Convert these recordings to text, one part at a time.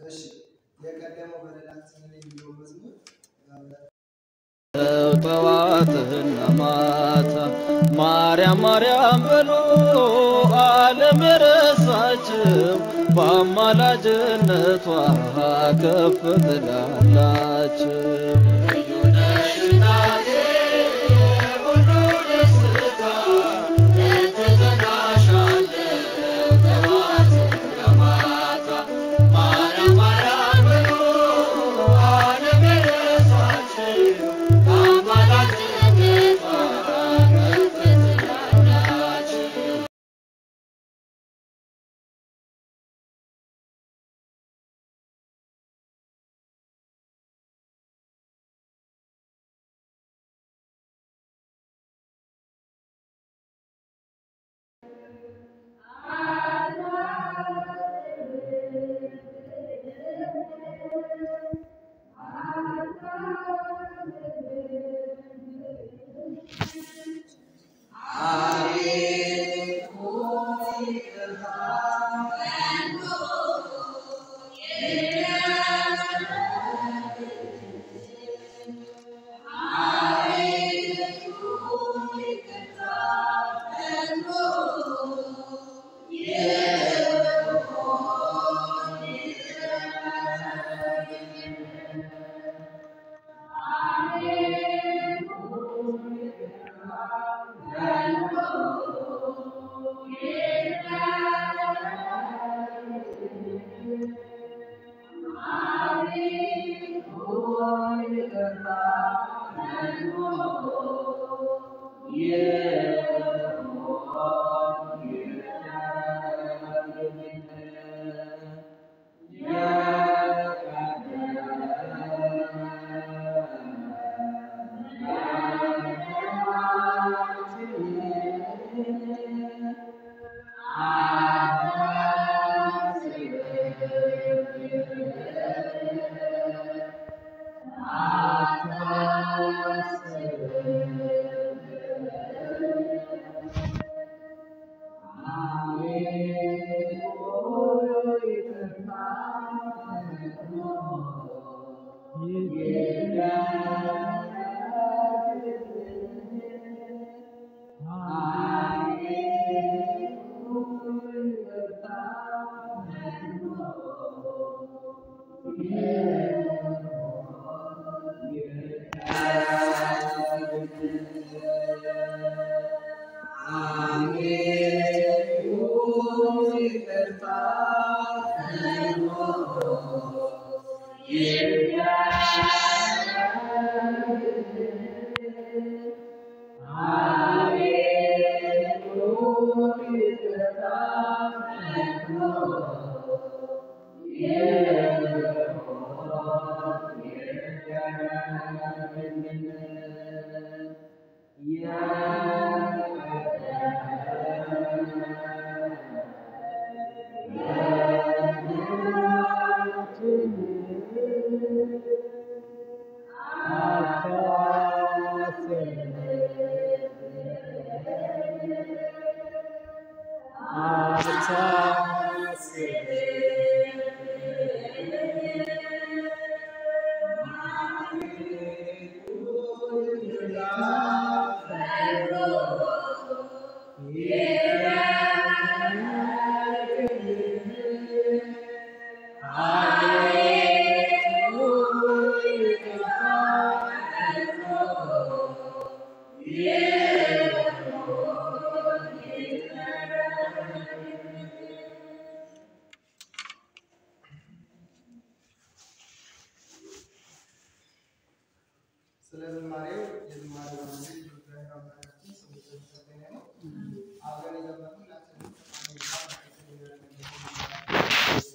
እሺ የቀደመው በደላችንን የሚለው መዝሙር ጠዋትና ማታ ማርያም ማርያም በሉ ዓለም የረሳችው በአማላጅነቷ ከፍ ትላላችሁ። ስለ ዝማሬው የዝማሬ ባለቤት እግዚአብሔር አምላካችን ስሙ የተመሰገነ ነው። አብረን የዘመርን ሁላችንም አሜሪካ መካከል የሆነ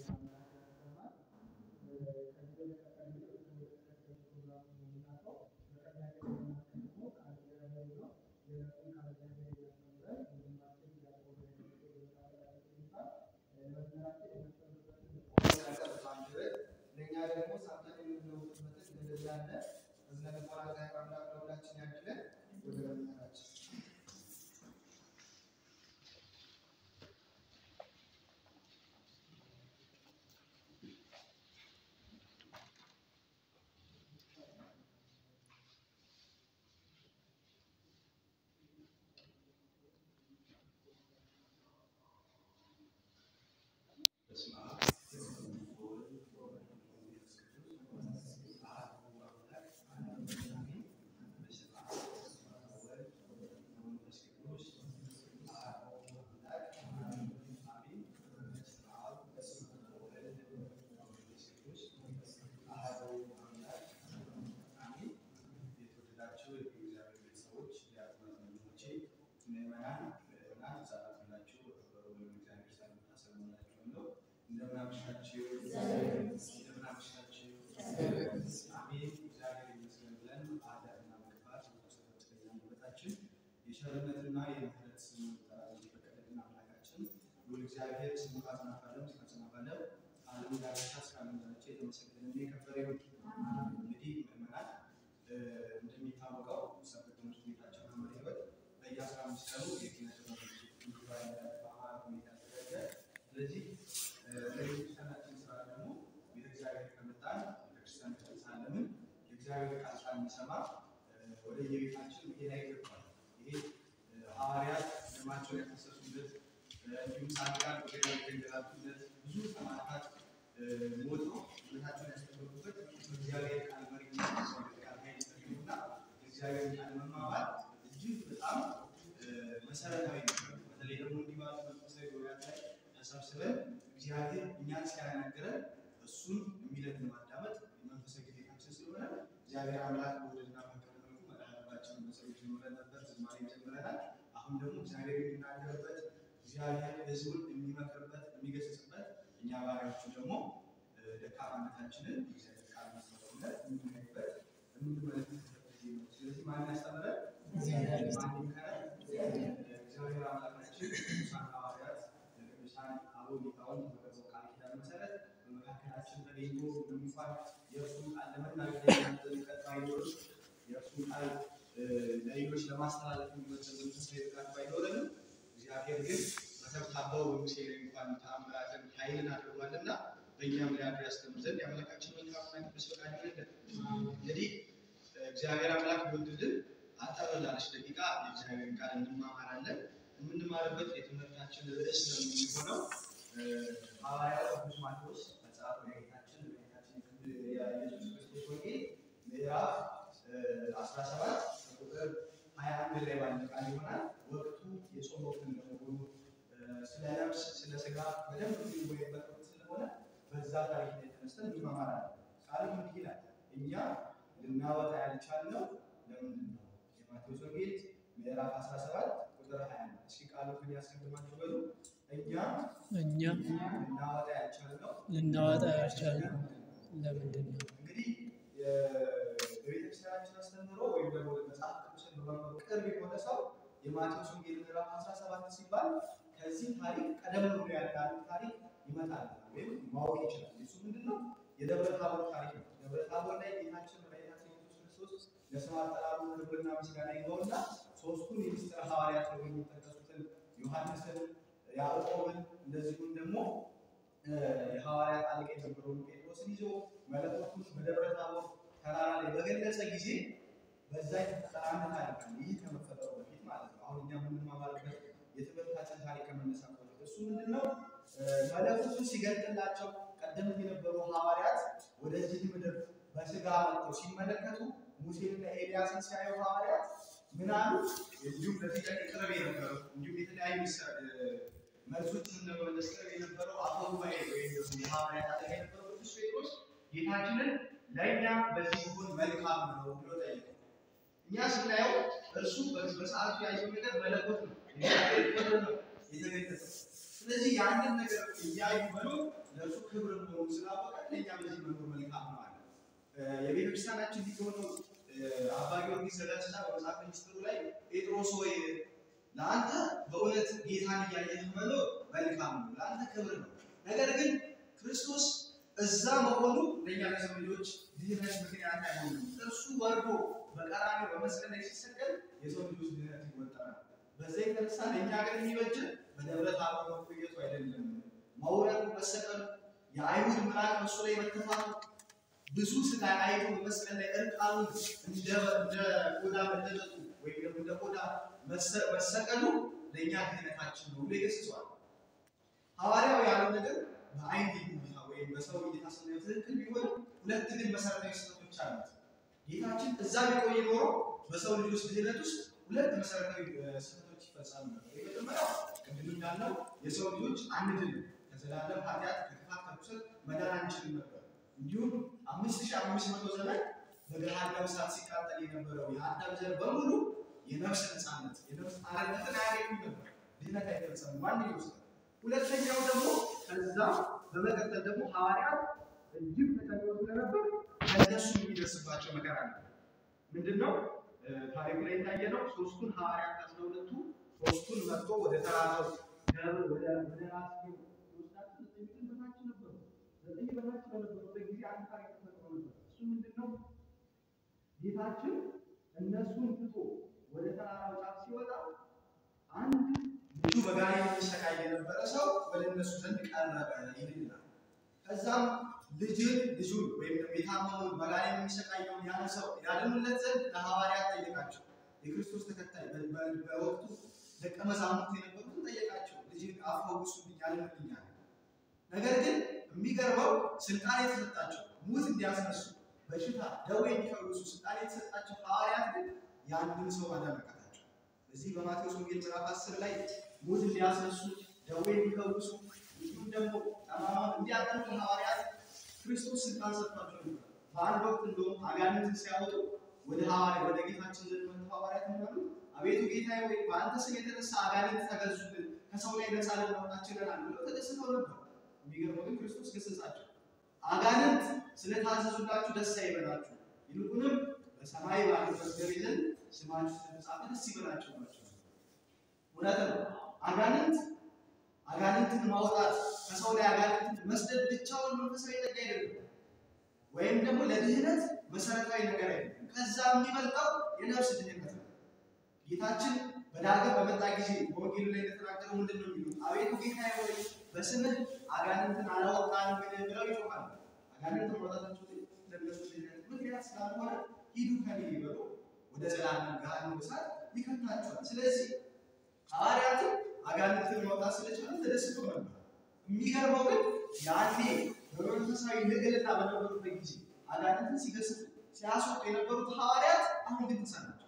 ለእኛ ደግሞ ሳንታን የምንለውጥበትን እንደዚህ ያለ እዝነ ልቦና እግዚአብሔር አምላክ ለሁላችን ያድለን። ወደ መምህራችን ዋላችሁ? እንደምን አመሻችሁ? አሜን። እግዚአብሔር ይመስገን ብለን አዳርና መግባት ስለተጠቀምበታችን የቸርነትና የምህረት ስም ጠራት የፈቀደልን አምላካችን ሁሉ እግዚአብሔር ስሙ ካጽናፋለም እስካጽናፋለም ዓለም ዳርቻ እስካለምዳቸው የተመሰገነና የከበረ ይሁን። እንግዲህ ምዕመናን እንደሚታወቀው ሰንበት ትምህርት ቤታችን መምህር ሕይወት በየአስራ አምስት ቀኑ የኪነ ጥበብ ጉባኤ በአማራ ሁኔታ ያዘጋጃል። ስለዚህ ለቤተክርስቲያናችን ስራ ደግሞ ቤተ እግዚአብሔር ከመጣን ቤተክርስቲያን ከተሳለምን የእግዚአብሔር ቃል ሳንሰማ ወደ የቤታችን መሄድ አይገባል። ይሄ ሐዋርያት ደማቸውን ያፈሰሱበት እንዲሁም ጻድቃን ወገዳ የተንገላቱበት ብዙ ሰማዕታት ሞቶ እምነታቸውን ያስጠበቁበት በእግዚአብሔር ቃል መሪነት በእግዚአብሔር ቃል ኃይል ተገኙና የእግዚአብሔር ቃል መማማር እጅግ በጣም መሰረታዊ ነው። በተለይ ደግሞ እንዲህ ባሉ መንፈሳዊ ጉባኤያት ላይ ተሰብስበን እግዚአብሔር እኛን ሲያናግረን እሱን የሚለን ማዳመጥ የመንፈሳዊ ግዴታችን ስለሆነ እግዚአብሔር አምላክ በወደድና በፈቀደ መልኩ መድኃኒታችንን በጸሎት ጀምረን ነበር፣ ዝማሬ ጀምረናል። አሁን ደግሞ እግዚአብሔር የሚናገርበት እግዚአብሔር ሕዝቡን የሚመክርበት የሚገስጽበት እኛ ባሪያዎቹ ደግሞ ደካማነታችንን እግዚአብሔር ቃል መስመርነት የምናይበት የምንመለከትበት ጊዜ ነው። ስለዚህ ማን ያስተምረን? ማን ይምከረን? እግዚአብሔር አምላካችን ቅዱሳን ሐዋርያት ቅዱሳን አበው ሊቃውንት በገባው ቃል ኪዳን መሰረት በመካከላችን ተገኝቶ ምንም እንኳን የእርሱን ቃል ለመናገር የሚመጥን ባይኖርም የእርሱን ቃል ለሌሎች ለማስተላለፍ የሚመጥን መንፈሳዊ ብቃት ባይኖረንም እግዚአብሔር ግን በተብታባው በሙሴ ላይ እንኳን ተአምራትን ኃይልን አድርጓልና በእኛም ላይ አድሮ ያስተምር ዘንድ የአምላካችን መልካምና ቅዱስ ፈቃድ ይሆንልን። እንግዲህ እግዚአብሔር አምላክ ቢወድልን አጠር ላለች ደቂቃ የእግዚአብሔርን ቃል እንማማራለን። የምንማርበት የትምህርታችን ርዕስ ነው የሚሆነው ሐዋርያው ቅዱስ ማቴዎስ መጽሐፍ የጌታችን የጌታችን የኢየሱስ ክርስቶስ ወንጌል ምዕራፍ 17 ቁጥር 21 ላይ ባለ ቃል ይሆናል። ወቅቱ የጾም ወቅት እንደመሆኑ ስለ ነፍስ ስለ ስጋ በደንብ የሚወይበት ወቅት ስለሆነ በዛ ታሪክ ላይ ተነስተን እንማማራለን። ቃሉ እንዲህ ይላል፣ እኛ ልናወጣ ያልቻልነው ለምንድን ነው? የማቴዎስ ወንጌል ምዕራፍ 17 ቁጥር 21 እስኪ ቃሉ ግን ያስቀድማችሁ በሉ። እኛ እኛ ልናወጣ ያልቻልነው ልናወጣ ያልቻልነው ለምንድን ነው? እንግዲህ በቤተክርስቲያናችን አስተምህሮ ወይም ደግሞ መጽሐፍ ቅዱስን በማንበብ ቅርብ የሆነ ሰው የማቴዎስ ወንጌል ምዕራፍ 17 ሲባል ከዚህ ታሪክ ቀደም ብሎ ያለ ታሪክ ይመጣል ወይም ማወቅ ይችላል። እሱ ምንድን ነው? የደብረ ታቦር ታሪክ ነው። ደብረ ታቦር ላይ ጌታችን መድኃኒታችን ኢየሱስ ክርስቶስ ለስም አጠራሩ ክብርና ምስጋና ይገባውና ሶስቱን የምስጢር ሐዋርያት ተብለው የሚጠቀሱትን ዮሐንስን፣ ያዕቆብን እንደዚሁም ደግሞ የሐዋርያት አለቃ የነበረውን ጴጥሮስን ይዞ መለኮቱን በደብረ ታቦር ተራራ ላይ በገለጸ ጊዜ በዛ የተፈጠረ አንድ ታሪክ አለ። ይህ ከመፈጠሩ በፊት ማለት ነው። አሁን እኛ የምንማማርበት የትምህርታችን ታሪክ ከመነሳቱ በፊት እሱ ምንድን ነው? መለኮቱን ሲገልጥላቸው ቀደምት የነበሩ ሐዋርያት ወደዚህ ምድር በስጋ መጥተው ሲመለከቱ ሙሴንና ኤልያስን ሲያዩ ሐዋርያት ምን አሉ? እንዲሁም በዚህ ቀን ቅርብ የነበረው እንዲሁም የተለያዩ መልሶችን ለመመለስ ቅርብ የነበረው አፈ ጉባኤ ወይም ደግሞ የሐዋርያት አለቃ የነበረው ቅዱስ ጴጥሮስ ጌታችንን ለእኛ በዚህ ሲሆን መልካም ነው ብሎ ጠየቀው። እኛ ስናየው እርሱ በሰዓቱ ያየው ነገር መለኮት ነው፣ የእግዚአብሔር ክብር ነው የተገለጸው። ስለዚህ ያንን ነገር እያዩ መኖር ለእርሱ ክብር መሆኑ ስላወቀ ለእኛ በዚህ መኖር መልካም ነው አለ። የቤተ ክርስቲያናችን ሊቅ የሆነው አባ ጊዮርጊስ ዘጋስጫ በመጽሐፈ ሚስጥሩ ላይ ጴጥሮስ ሆይ ለአንተ በእውነት ጌታን እያየህ መኖር መልካም ነው፣ ለአንተ ክብር ነው። ነገር ግን ክርስቶስ እዛ መሆኑ ለእኛ ለሰው ልጆች ድህነት ምክንያት አይሆንም። እርሱ ወርዶ በቀራንዮ በመስቀል ላይ ሲሰቀል የሰው ልጆች ድህነት ይወጠራል። በዛ የተነሳ ለእኛ ግን የሚበጅን በደብረ ታቦር መቆየቱ አይደለም፣ መውረዱ፣ መሰቀሉ፣ የአይሁድ ምራቅ በሱ ላይ መተፋቱ፣ ብዙ ስቃይ አይቶ በመስቀል ላይ እርቃኑን እንደ ቆዳ መለጠጡ ወይም ደግሞ እንደ ቆዳ መሰቀሉ ለእኛ ድህነታችን ነው ብሎ ይገስጸዋል። ሐዋርያው ያለው ነገር በአይን እይታ ወይም በሰው እይታ ስናየው ትክክል ቢሆን ሁለት ግን መሰረታዊ ስህተቶች አሉት። ጌታችን እዛ ቢቆይ ኖሮ በሰው ልጆች ድህነት ውስጥ ሁለት መሰረታዊ ስህተቶች ይፈጸሙ ነበር። የመጀመሪያው ቅድም እንዳልነው የሰው ልጆች አንድን ከዘላለም ኃጢአት ከክፋት ከርኩሰት መዳን አንችልም ነበር። እንዲሁም አምስት ሺህ አምስት መቶ ዘመን በገሃነመ እሳት ሲቃጠል የነበረው የአዳም ዘር በሙሉ የነፍስ ነፃነት የነፍስ አርነትን አያገኙም ነበር። ድህነት አይፈጸምም። ዋነኛው ስህተት። ሁለተኛው ደግሞ ከዛ በመቀጠል ደግሞ ሐዋርያት እጅግ ተጨንቀው ስለነበር ከእነሱ የሚደርስባቸው መከራ ነው። ምንድን ነው እ፣ ታሪኩ ላይ የታየ ነው። ሶስቱን ሐዋርያት አስራ ሁለቱ ሶስቱን መጥቶ ወደ ተራራው ደብር ወደ ወደ ራስ ወስዳቸው ዘጠኝ ቀን በታች ነበሩ። ዘጠኝ በታች በነበሩበት ጊዜ አንድ ታሪክ ተፈጥሮ ነበር። እሱ ምንድን ነው? ጌታችን እነሱን ትቶ ወደ ተራራው ጫፍ ሲወጣ አንድ ልጁ በጋኔን የሚሰቃይ የነበረ ሰው ወደ እነሱ ዘንድ ቀረበ ይልናል። ከዛም ልጅን ልጁን ወይም ደግሞ የታመመውን በጋኔን የሚሰቃየውን ያን ሰው ያድኑለት ዘንድ ለሐዋርያት ጠየቃቸው። የክርስቶስ ተከታይ በ- በ- በወቅቱ ደቀ መዛሙርት የነበሩትን ጠየቃቸው። ልጅን አፈውሱልኝ ያድኑልኛል። ነገር ግን የሚገርመው ስልጣን የተሰጣቸው ሙት እንዲያስነሱ በሽታ ደዌ የሚፈውሱ ስልጣን የተሰጣቸው ሐዋርያት ግን ያንን ሰው አዳመቃታቸው። እዚህ በማቴዎስ ወንጌል ምዕራፍ 10 ላይ ሙት እንዲያስነሱ ደዌ እንዲፈውሱ እንዲሁም ደግሞ ጠማማውን እንዲያጠምቁ ሐዋርያት ክርስቶስ ስልጣን ሰጥቷቸው ነበር። በአንድ ወቅት እንደውም አጋንንትን ሲያወጡ ወደ ሐዋርያ ወደ ጌታችን ዘንድ መጥተው ሐዋርያት ምናሉ አቤቱ ጌታዬ ወይ በአንተ ስም የተነሳ አጋንንት ተገዙልን፣ ከሰው ላይ ነፃ ልናወጣ ችለናል ብለው ተደስተው ነበር። የሚገርመው ግን ክርስቶስ ገሰጻቸው። አጋንንት ስለታዘዙላችሁ ደስ አይበላችሁ፣ ይልቁንም በሰማይ ባለው መዝገብ ዘንድ ስማችሁ ስለተጻፈ ደስ ይበላችሁ ናቸው። እውነት ነው። አጋንንት አጋንንትን ማውጣት ከሰው ላይ አጋንንትን መስደድ ብቻውን መንፈሳዊ ጸጋ አይደለም፣ ወይም ደግሞ ለድህነት መሰረታዊ ነገር አይደለም። ከዛ የሚበልጠው የነፍስ ድህነት ነው። ጌታችን በዳግም በመጣ ጊዜ በወንጌሉ ላይ እንደተናገረው ምንድን ነው የሚሉት? አቤቱ ጌታዬ ሆይ በስምህ አጋንንትን አላወጣንም ብለው ይጮኻሉ። አጋንንትን ማውጣታቸው ለነሱ ድህነት ምክንያት ስላልሆነ ሂዱ ከኔ ይበሉ ወደ ዘላለም ገሃነመ እሳት ይከታቸዋል። ስለዚህ ሐዋርያትም አጋንንትን ማውጣት ስለቻሉ ተደስተው ነበር። የሚገርመው ግን ያኔ በመንፈሳዊ ልዕልና በነበሩበት ጊዜ አጋንንትን ሲገስጡ ሲያስወጡ የነበሩት ሐዋርያት አሁን ግን ተሳናቸው።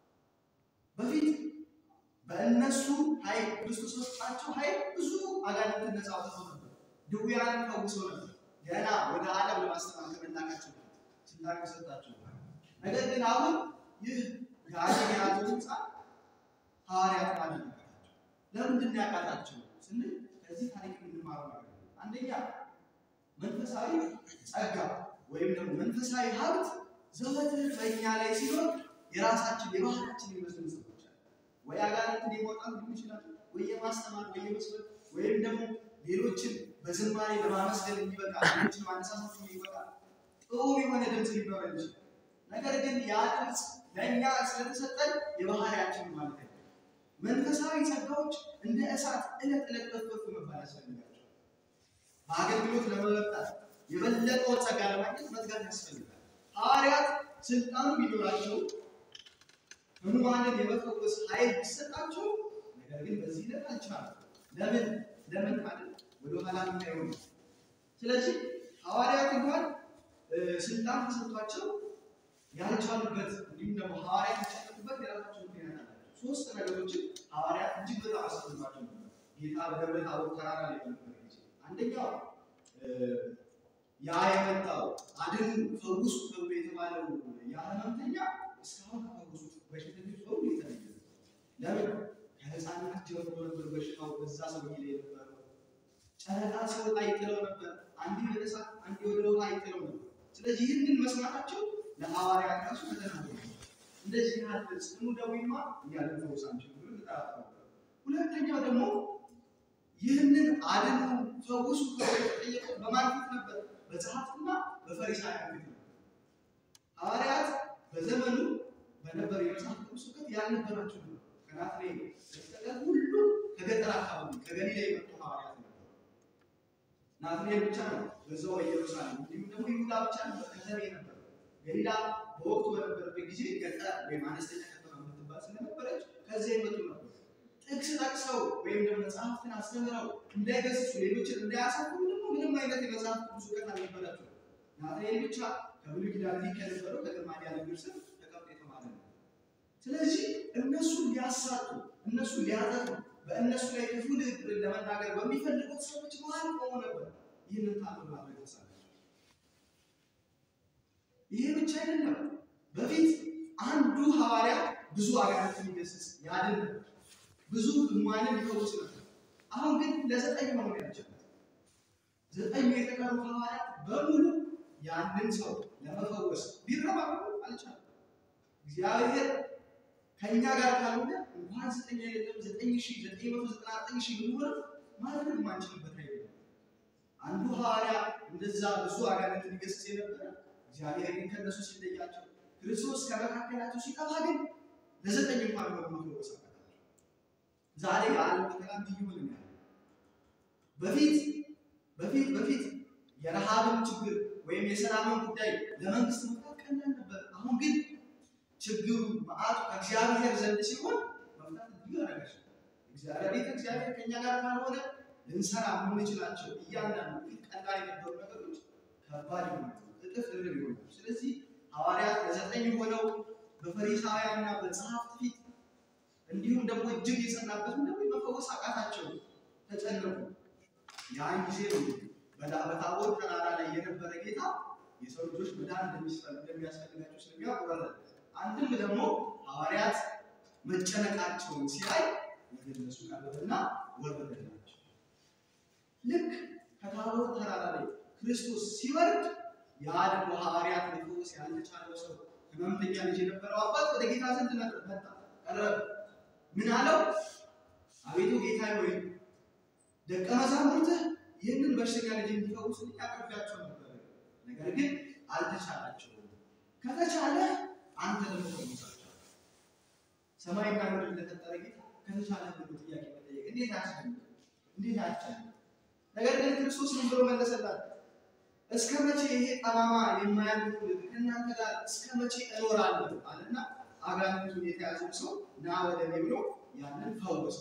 በፊት በእነሱ ኃይል ክርስቶስ በሰጣቸው ኃይል ብዙ አጋንንትን ነፃ አውጥተው ነበር። ድውያንን ፈውሰው ነበር። ገና ወደ ዓለም ለማስተማር ከመላካቸው በፊት ስልጣን ተሰጣቸው። ነገር ግን አሁን ይህ ጋኔን የያዘው ህንፃ ሐዋርያት ማለት ነው። ለምንድን ነው ያቃታቸው ስንል ከዚህ ታሪክ የምንማረው ነገር ነው። አንደኛ መንፈሳዊ ጸጋ ወይም ደግሞ መንፈሳዊ ሀብት ዘወትር በእኛ ላይ ሲሆን የራሳችን የባህላችን የሚመስሉ ሰዎች አሉ። ወይ አጋንንትን የማውጣት ሊሆን ይችላል፣ ወይ የማስተማር ወይ የመስበክ ወይም ደግሞ ሌሎችን በዝማሬ ለማመስገን የሚበቃ ሌሎችን ማነሳሳት የሚበቃ ጥሩ የሆነ ድምፅ ሊኖረን ይችላል። ነገር ግን ያ ድምፅ ለእኛ ስለተሰጠን የባህሪያችን ማለት ነው። መንፈሳዊ ጸጋዎች እንደ እሳት ዕለት ዕለት ከፍ ከፍ መባል ያስፈልጋቸው። በአገልግሎት ለመበጣት የበለጠውን ጸጋ ለማግኘት መትጋት ያስፈልጋል። ሐዋርያት ስልጣኑ ቢኖራቸው ሕሙማንን የመፈወስ ኃይል ቢሰጣቸው፣ ነገር ግን በዚህ ዕለት አልቻሉም። ለምን ለምን ማለት ወደ ኋላ የምናየው ነው። ስለዚህ ሐዋርያት እንኳን እ፣ ስልጣን ተሰጥቷቸው ያልቻሉበት እንዲሁም ደግሞ ሐዋርያት የተጨነቁበት የራሳቸው ምክንያት አላቸው። ሶስት ነገሮችን ሐዋርያት እጅግ በጣም አስፈልጓቸው ነበር። ጌታ በደብረ ታቦር ተራራ ላይ በነበረ ጊዜ አንደኛው እ፣ ያ የመጣው አድኑ ፈውሱ ተብሎ የተባለው ያ ህመምተኛ እስካሁን ከፈወሱት በሽተኞች በሙሉ የተለየ ነው። ለምን? ከህፃናት ጀምሮ ነበር በሽታው በዛ ሰውዬ ላይ የነበረው። ጨረቃ ሲወጣ ይጥለው ነበር። አንዴ ወደ እሳት፣ አንዴ ወደ ውሃ ይጥለው ነበር። ስለዚህ ይህንን መስማታቸው ለሐዋርያት ራሱ ፈተና ነው። እንደዚህ ያለ ጽኑ ደዌማ እኛ ልንፈውስ አንችልም ብሎ ተጠራጥረው ነበር። ሁለተኛው ደግሞ ይህንን አድኑ ፈውሱ ተብሎ የተጠየቀው በማን ፊት ነበር? በጸሐፍትና በፈሪሳውያን ፊት ነበር። ሐዋርያት በዘመኑ በነበረ የመጽሐፍ ቅዱስ እውቀት ያልነበራቸው ነበር። ከናትናኤል በስተቀር ሁሉ ከገጠር አካባቢ ከገሊላ የመጡ ሐዋርያት ነበሩ። ናትናኤል ብቻ ነው በዛው ኢየሩሳሌም፣ እንዲሁም ደግሞ ይሁዳ ብቻ ነበር ከተሜ ነበር። ገሊላ በወቅቱ በነበረበት ጊዜ ገጠር ወይም አነስተኛ ከተማ የምትባል ስለነበረች ከዚያ የመጡ ነበር። ጥቅስ ጠቅሰው ወይም ደግሞ መጽሐፍትን አስተምረው እንዳይገስጹ ሌሎችን እንዳያሳፍሩ ደግሞ ምንም አይነት የመጽሐፍ ቅዱስ እውቀት አልነበራቸው። ናትናኤል ብቻ ከብሉይ ኪዳን ሊቅ ከነበረው ከገማልያል እግር ስር ተቀምጦ የተማረ ነው። ስለዚህ እነሱን ሊያሳጡ እነሱን ሊያጠፉ በእነሱ ላይ ክፉ ንግግርን ለመናገር በሚፈልጉት ሰዎች መሀል ቆሞ ነበር ይህንን ታምር ማድረግ ተሳናቸው። ይሄ ብቻ አይደለም። በፊት አንዱ ሐዋርያ ብዙ አጋንንትን ይገስጽ ያድን ነበር። ብዙ ሕሙማንን ይፈውስ ነበር። አሁን ግን ለዘጠኝ ሆኖ ያልቻለ ዘጠኙ የተቀሩት ሐዋርያት በሙሉ ያንን ሰው ለመፈወስ ቢረባረቡ አልቻሉም። እግዚአብሔር ከእኛ ጋር ካልሆነ እንኳን ዘጠኝ አይደለም ዘጠኝ ሺህ ዘጠኝ መቶ ዘጠና ዘጠኝ ሺህ ብንሆንም ማድረግ ማንችልበት አይደለም። አንዱ ሐዋርያ እንደዛ ብዙ አጋንንት ሊገስጽ የነበረ እግዚአብሔር ግን ከእነሱ ሲለያቸው ክርስቶስ ከመካከላቸው ሲጠፋ ግን ለዘጠኝ እንኳን በመፈወስ አቃታቸው። ዛሬ የዓለም ፈተና እንዲህ እየሆነ ነው ያለው። በፊት በፊት በፊት የረሃብን ችግር ወይም የሰላምን ጉዳይ ለመንግስት መፍታት ቀላል ነበር። አሁን ግን ችግሩ መዓቱ ከእግዚአብሔር ዘንድ ሲሆን መፍታት እጅግ አዳጋች ነው። እግዚአብሔር ቤተ እግዚአብሔር ከእኛ ጋር ካልሆነ ልንሰራ የምንችላቸው እያንዳንዱ ፊት ቀላል የነበሩ ነገሮች ከባድ ይሆናሉ፣ እጥፍ ድርብ ይሆናሉ። ስለዚህ ሐዋርያት ለዘጠኝ ሆነው በፈሪሳውያንና በጸሐፍት ፊት እንዲሁም ደግሞ እጅግ የጸናበትም ደግሞ መፈወስ አቃታቸው፣ ተጨነቁ። ያን ጊዜ ነው እንግዲህ በዳ- በታቦር ተራራ ላይ የነበረ ጌታ የሰው ልጆች መዳን እንደሚስፈል- እንደሚያስፈልጋቸው ስለሚያቆረረ አንድም ደግሞ ሐዋርያት መጨነቃቸውን ሲያይ ወደ እነሱ ቀረበና ወረደላቸው። ልክ ከታቦር ተራራ ላይ ክርስቶስ ሲወርድ ያ ደግሞ ሐዋርያት ሊፈወስ ያልተቻለው ሰው ህመምተኛ ልጅ የነበረው አባት ወደ ጌታ ዘንድ መጣ ቀረበ። ምን አለው? አቤቱ ጌታ ሆይ ደቀ መዛሙርትህ ይህንን በሽተኛ ልጅ እንዲፈውስልኝ አቅርቤያቸው ነበር፣ ነገር ግን አልተቻላቸውም። ከተቻለ አንተ ደግሞ ፈውሳቸው። ሰማይና ምድር ለፈጠረ ጌታ ከተቻለ ብሎ ጥያቄ መጠየቅ እንዴት አያስደንቅም? እንዴት አያስጨንቅም? ነገር ግን ክርስቶስ ምን ብሎ መለሰላት? እስከ መቼ ይሄ ጠማማ የማያልፍ ትውልድ ከእናንተ ጋር እስከ መቼ እኖራለሁ አለና አጋንንቱን የተያዘው ሰው ና ወደ እኔ ብሎ ያንን ፈወሰ።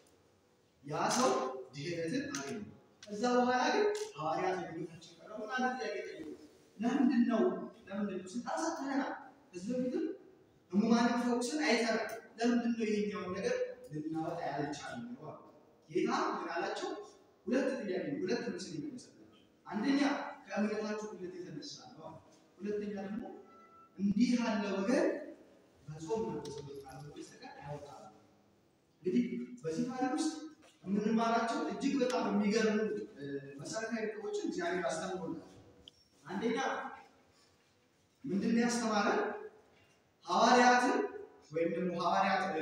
ያ ሰው ድህነትን አገኘ። ከዛ በኋላ ግን ሐዋርያት ወደ ጌታችን ቀረቡና አንድ ጥያቄ ጠየቁ። ለምንድን ነው ለምንድን ነው ስልጣን ሰጥተኸናል፣ ከዚህ በፊትም ህሙማንን ፈውስን አይተናል፣ ለምንድን ነው ይሄኛውን ነገር ልናወጣ ያልቻልነው አሉ። ጌታ ምን አላቸው? ሁለት ጥያቄ ሁለት ምስል ይመለሰላቸው። አንደኛ ከእምነታችሁ ጉድለት የተነሳ ነው አሉ። ሁለተኛ ደግሞ እንዲህ ያለ ወገን በጾም ነው በጸሎት ካልሆነ በስተቀር አያወጣም። እንግዲህ በዚህ ታሪክ ውስጥ የምንማራቸው እጅግ በጣም የሚገርሙ እ፣ መሰረታዊ ነጥቦችን እግዚአብሔር አስተምሮናል። አንደኛ ምንድን ነው ያስተማረን? ሐዋርያትን ወይም ደግሞ ሐዋርያት እ፣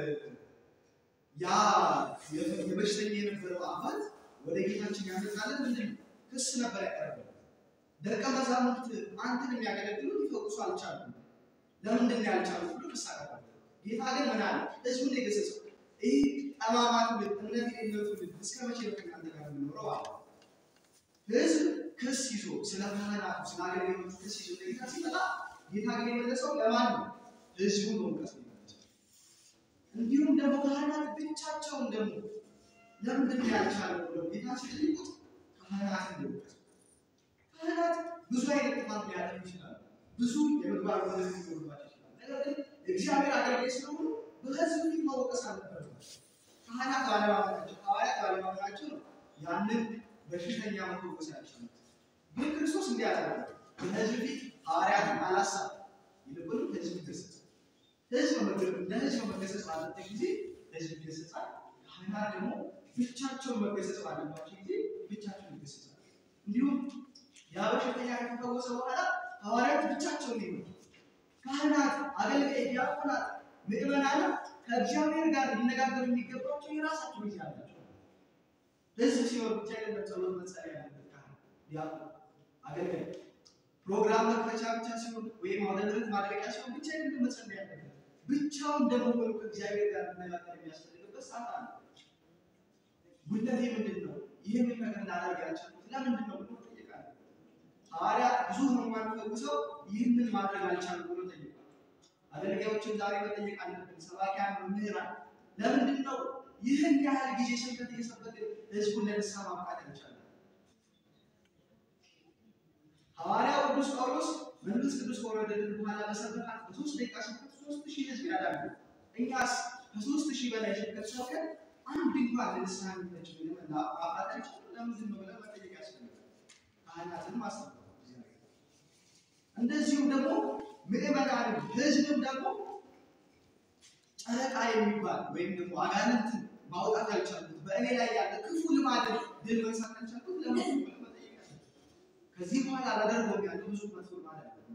ያ የ- የበሽተኛ የነበረው አባት ወደ ጌታችን ያመጣለን ምንድን ነው? ክስ ነበር ያቀረበው። ደቀ መዛሙርት አንተን የሚያገለግሉ ሊፈውሱ አልቻሉም። ለምንድን ነው ያልቻሉት ብሎ ክስ አቀረበ። ጌታ ግን ምን አለ? ህዝቡን ነው የገሰጸው። ይህ ጠማማ ትውልድ፣ እምነት የሌለው ትውልድ እስከ መቼ ነው ከእናንተ ጋር የምኖረው አለ። ህዝብ ክስ ይዞ ስለ ካህናቱ ስለ አገልጋዮቹ ክስ ይዞ ለጌታ ሲመጣ ጌታ ግን የመለሰው ለማን ነው? ህዝቡን መውቀስ ነው የመለሰው። እንዲሁም ደግሞ ካህናት ብቻቸውን ደግሞ ለምንድን ነው ያልቻለው ብለው ጌታ ሲጠይቁት ካህናት እንደወቀሱ ካህናት ብዙ አይነት ጥፋት ሊያደርጉ ይችላሉ። ብዙ የምግባር ወደት ሊኖርባቸው ይችላል። ነገር ግን እግዚአብሔር አገልጋይ ስለሆኑ በህዝብ ፊት መወቀስ አልነበረባቸው። ካህናት ባለማመናቸው፣ ሐዋርያት ባለማመናቸው ነው ያንን በሽተኛ መፈወስ ያልቻሉት። ግን ክርስቶስ እንዲህ አላለ። በህዝብ ፊት ሐዋርያትን አላሳብ፣ ይልቁንም ህዝብ ገሰጸ። ህዝብ መገ- ለህዝብ መገሰጽ ባለበት ጊዜ ህዝብ ይገሰጻል። ካህናት ደግሞ ብቻቸውን መገሰጽ ባለባቸው ጊዜ ብቻቸውን ይገሰጻል። እንዲሁም ያ በሽተኛ ከተፈወሰ በኋላ ሐዋርያት ብቻቸውን ነው የመጡት። ካህናት፣ አገልጋይ፣ ዲያቆናት፣ ምዕመናንም ከእግዚአብሔር ጋር ሊነጋገሩ የሚገባቸው የራሳቸው ጊዜ አላቸው። ህዝብ ሲኖር ብቻ አይደለም ጸሎት መጸለይ ያለበት ካህን፣ ዲያቆን፣ አገልጋይ ፕሮግራም መክፈቻ ብቻ ሲሆን ወይም አውደ ምሕረት ማድረቂያ ሲሆን ብቻ አይደለም መጸለይ ያለበት። ብቻውን ደግሞ ሆኖ ከእግዚአብሔር ጋር መነጋገር የሚያስፈልግበት ሰዓት አለ። ጉድለቴ ምንድን ነው? ይህንን ነገር ላደርግ ያልቻልኩት ለምንድን ነው ብሎ ጠይቃል። ሐዋርያት ብዙ ህሙማን ፈውሰው ይህንን ማድረግ አልቻሉም ብሎ ጠይቋል። አገልጋዮችን ዛሬ መጠየቅ አለብን። ሰባኪያን፣ መምህራን ለምንድን ነው ይህን ያህል ጊዜ ስብከት እየሰበክን ህዝቡን ለንስሐ ማብቃት ያልቻለ? ሐዋርያው ቅዱስ ጳውሎስ መንፈስ ቅዱስ ከወረደልን በኋላ በሰበካት በሶስት ደቂቃ ስብከት ሶስት ሺህ ህዝብ ያዳሉ። እኛስ ከሶስት ሺህ በላይ ስብከት ሰብከን አንድ እንኳን ለንስሐ የሚመች ምንም ማፍራት አልቻልንም። ለምንድን ነው ብለን መጠየቅ ያስፈልጋል። ካህናትን ማስተማር እግዚአብሔር እንደዚሁም ደግሞ ምዕመናንን ህዝብም ደግሞ ጨረቃ የሚባል ወይም ደግሞ አጋንንትን ማውጣት ያልቻሉት በእኔ ላይ ያለ ክፉ ልማድን ድል መንሳት ያልቻሉት ለምን ብለን መጠየቅ ያስፈልጋል። ከዚህ በኋላ አላደርገውም ያለው ብዙ መጥፎ ማለት ነው።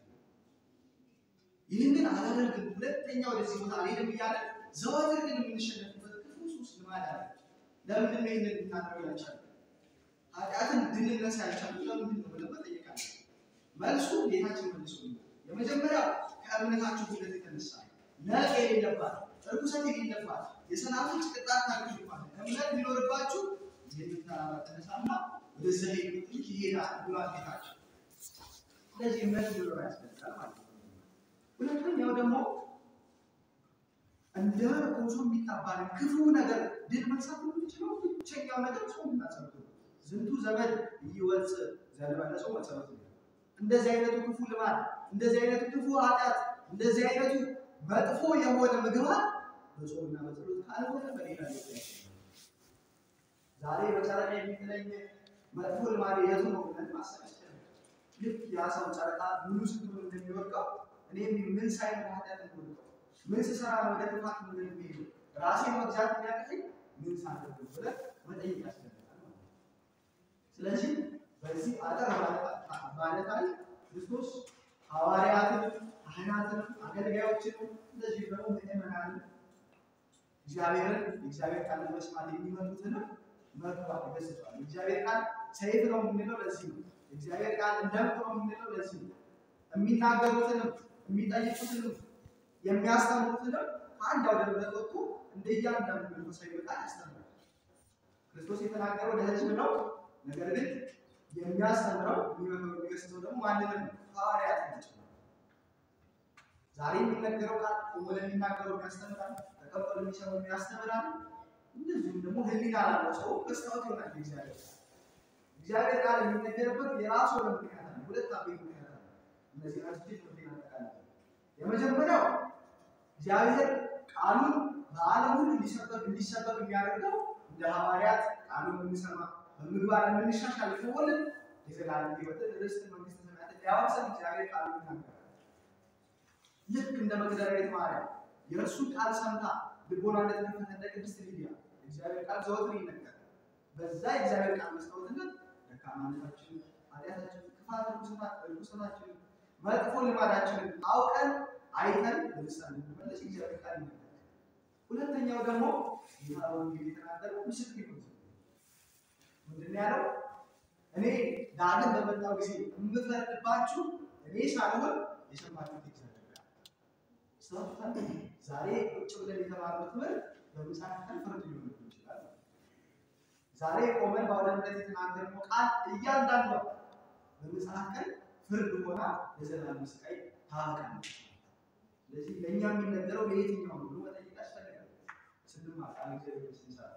ይህንን አላደርግም፣ ሁለተኛ ወደዚህ ቦታ አልሄድም እያለ ዘወትር ግን የምንሸነፍበት ክፉ ሱስ ልማድ አለ። ለምንድን ነው ይህንን ልናደርግ ያልቻልነው? ኃጢአትን ድንነሳ ያልቻልነው ለምንድን ነው ብለን መጠየቅ አለ። መልሱ ጌታችን መልሶ የመጀመሪያው ከእምነታችሁ ጉድለት የተነሳ ነቅ የሌለባት እርኩሰት የሌለባት የሰላምን ቅጣት ታገኙባት እምነት ቢኖርባችሁ ይህንን ተራራ ተነሳና ወደዛ ሄዱ ይሄዳል ብሏል ጌታችን። ስለዚህ እምነት ሊኖር ያስፈልጋል ማለት ነው። ሁለተኛው ደግሞ እንደ ኮሶ የሚጣባን ክፉ ነገር ድል መንሳት የምንችለው ብቸኛው ነገር ጾም እና ጸሎት ነው። ዝንቱ ዘመድ ይወፅ ዘንበለ ጾም ወጸሎት ነው። እንደዚህ አይነቱ ክፉ ልማድ፣ እንደዚህ አይነቱ ክፉ ኃጢአት፣ እንደዚህ አይነቱ መጥፎ የሆነ ምግባር በጾምና በጸሎት ካልሆነ በሌላ ሊሆን ዛሬ በጨረቃ የሚጥለኝ መጥፎ ልማድ የቱ ነው ብለን ማሰብ ያስችላል። ልክ ያ ሰው ጨረቃ ሙሉ ስትሆን እንደሚወድቀው እኔም ምን ሳይ ነው ኃጢአት እንደወድቀው ምን ስሰራ ነው ወደ ጥፋት ምን የሚሄዱ ራሴን መግዛት የሚያቅተኝ ምን ሳደርግ ብለን መጠየቅ ያስፈልጋል ማለት ነው። ስለዚህ በዚህ አጠር ማለት ላይ ክርስቶስ ሐዋርያትንም ካህናትንም አገልጋዮችንም እንደዚህ ደግሞ ምእመናንን እግዚአብሔርን የእግዚአብሔር ቃል መስማት የሚመጡትንም መግባት ገስጿል። የእግዚአብሔር ቃል ሰይፍ ነው የምንለው ለዚህ ነው። የእግዚአብሔር ቃል እንደምት ነው የምንለው ለዚህ ነው። የሚናገሩትንም የሚጠይቁትንም የሚያስተምሩትንም አንድ አውደ ምሕረት ወጥቶ እንደ እያንዳንዱ መንፈሳዊ ቃል ያስተምራል። ክርስቶስ የተናገረው ለሕዝብ ነው። ነገር ግን የሚያስተምረው የሚመክረው የሚገስጸው ደግሞ ማንንም ሐዋርያት ናቸው። ዛሬ የሚነገረው ቃል ቆሞ ለሚናገረው ያስተምራል፣ ተቀበሉ የሚሰሙ ያስተምራል። እንደዚሁም ደግሞ ሕሊና ላለው ሰው መስታወት ይሆናል። እግዚአብሔር ቃል እግዚአብሔር ቃል የሚነገርበት የራሱ የሆነ ምክንያት አለ። ሁለት አበይት ምክንያት አለ። እነዚህ አስጅት ምክንያት አጠቃላይ የመጀመሪያው እግዚአብሔር ቃሉን በዓለም ሁሉ እንዲሰበክ እንዲሰበክ የሚያደርገው እንደ ሐዋርያት ቃሉን የምንሰማ በምግባር የምንሻሻል ከሆነ የዘላለም ሕይወትን ርስት መንግስተ ሰማያትን ሊያወርሰን እግዚአብሔር ቃሉን ይናገራል። ልክ እንደ መግደላዊት ማርያም የእርሱ ቃል ሰምታ ልቦና እንደተከፈተ እንደ ቅድስት ሊዲያ እግዚአብሔር ቃል ዘወትር ይነገራል። በዛ የእግዚአብሔር ቃል መስታወትነት ደካማነታችን፣ ኃጢአታችን፣ ክፋት፣ ርኩሰታችን፣ መጥፎ ልማዳችንን አውቀን አይተን ለምሳሌ እንመለስ እግዚአብሔር ቃል ይነገራል። ሁለተኛው ደግሞ ጌታ በወንጌል የተናገረው ምስክር ነው። ምንድን ነው ያለው? እኔ ዳግም በመጣው ጊዜ የምፈርድባችሁ እኔ ሳልሆን የሰማችሁት እግዚአብሔር ቃል ሰምተን ዛሬ ቁጭ ብለን የተማርነው ትምህርት በምጽአት ቀን ፍርድ ሊሆንብን ይችላል። ዛሬ ቆመን በአውደ ምሕረት የተናገርነው ቃል እያንዳንዷ በምጽአት ቀን ፍርድ ሆና ለዘላለም ስቃይ ታበቃለች። ስለዚህ ለእኛ የሚነገረው ለየትኛው ነው ብሎ መጠየቅ ያስፈልጋል። ስንማር ቃል እግዚአብሔር ስንሰራ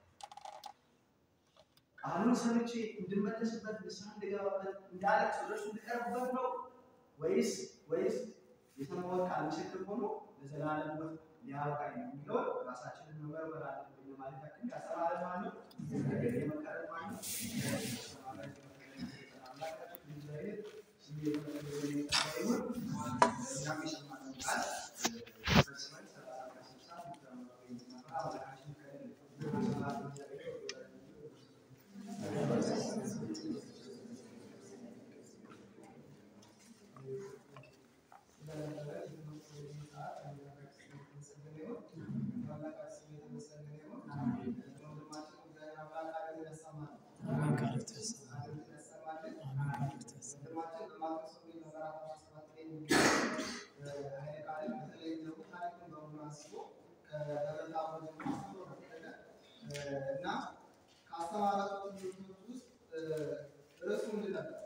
ቃሉን ሰምቼ እንድመለስበት ንስሐ እንድገባበት እንዳለቅስ ወደ እርሱ እንድቀርብበት ነው ወይስ ወይስ የሰማሁት ቃል ምስክር ሆኖ ለዘላለም ሕይወት ሊያበቃኝ ነው የሚለውን ራሳችንን መመርመር አለብን ለማለት ያክል ያስተማረ ማን ነው? የመከረ ማን ነው? አምላካችን እግዚአብሔር ስሙ የተመሰገነ ይሁን። እኛም የሰማነውን ቃል ሰብስበን ሰላሳ ስልሳ እንድንመራ አምላካችን ይፍቀድልን። ሰላም እግዚአብሔር እና ከአስተማራቸው ትምህርቶች ውስጥ ርዕሱ ምንድን ነበር?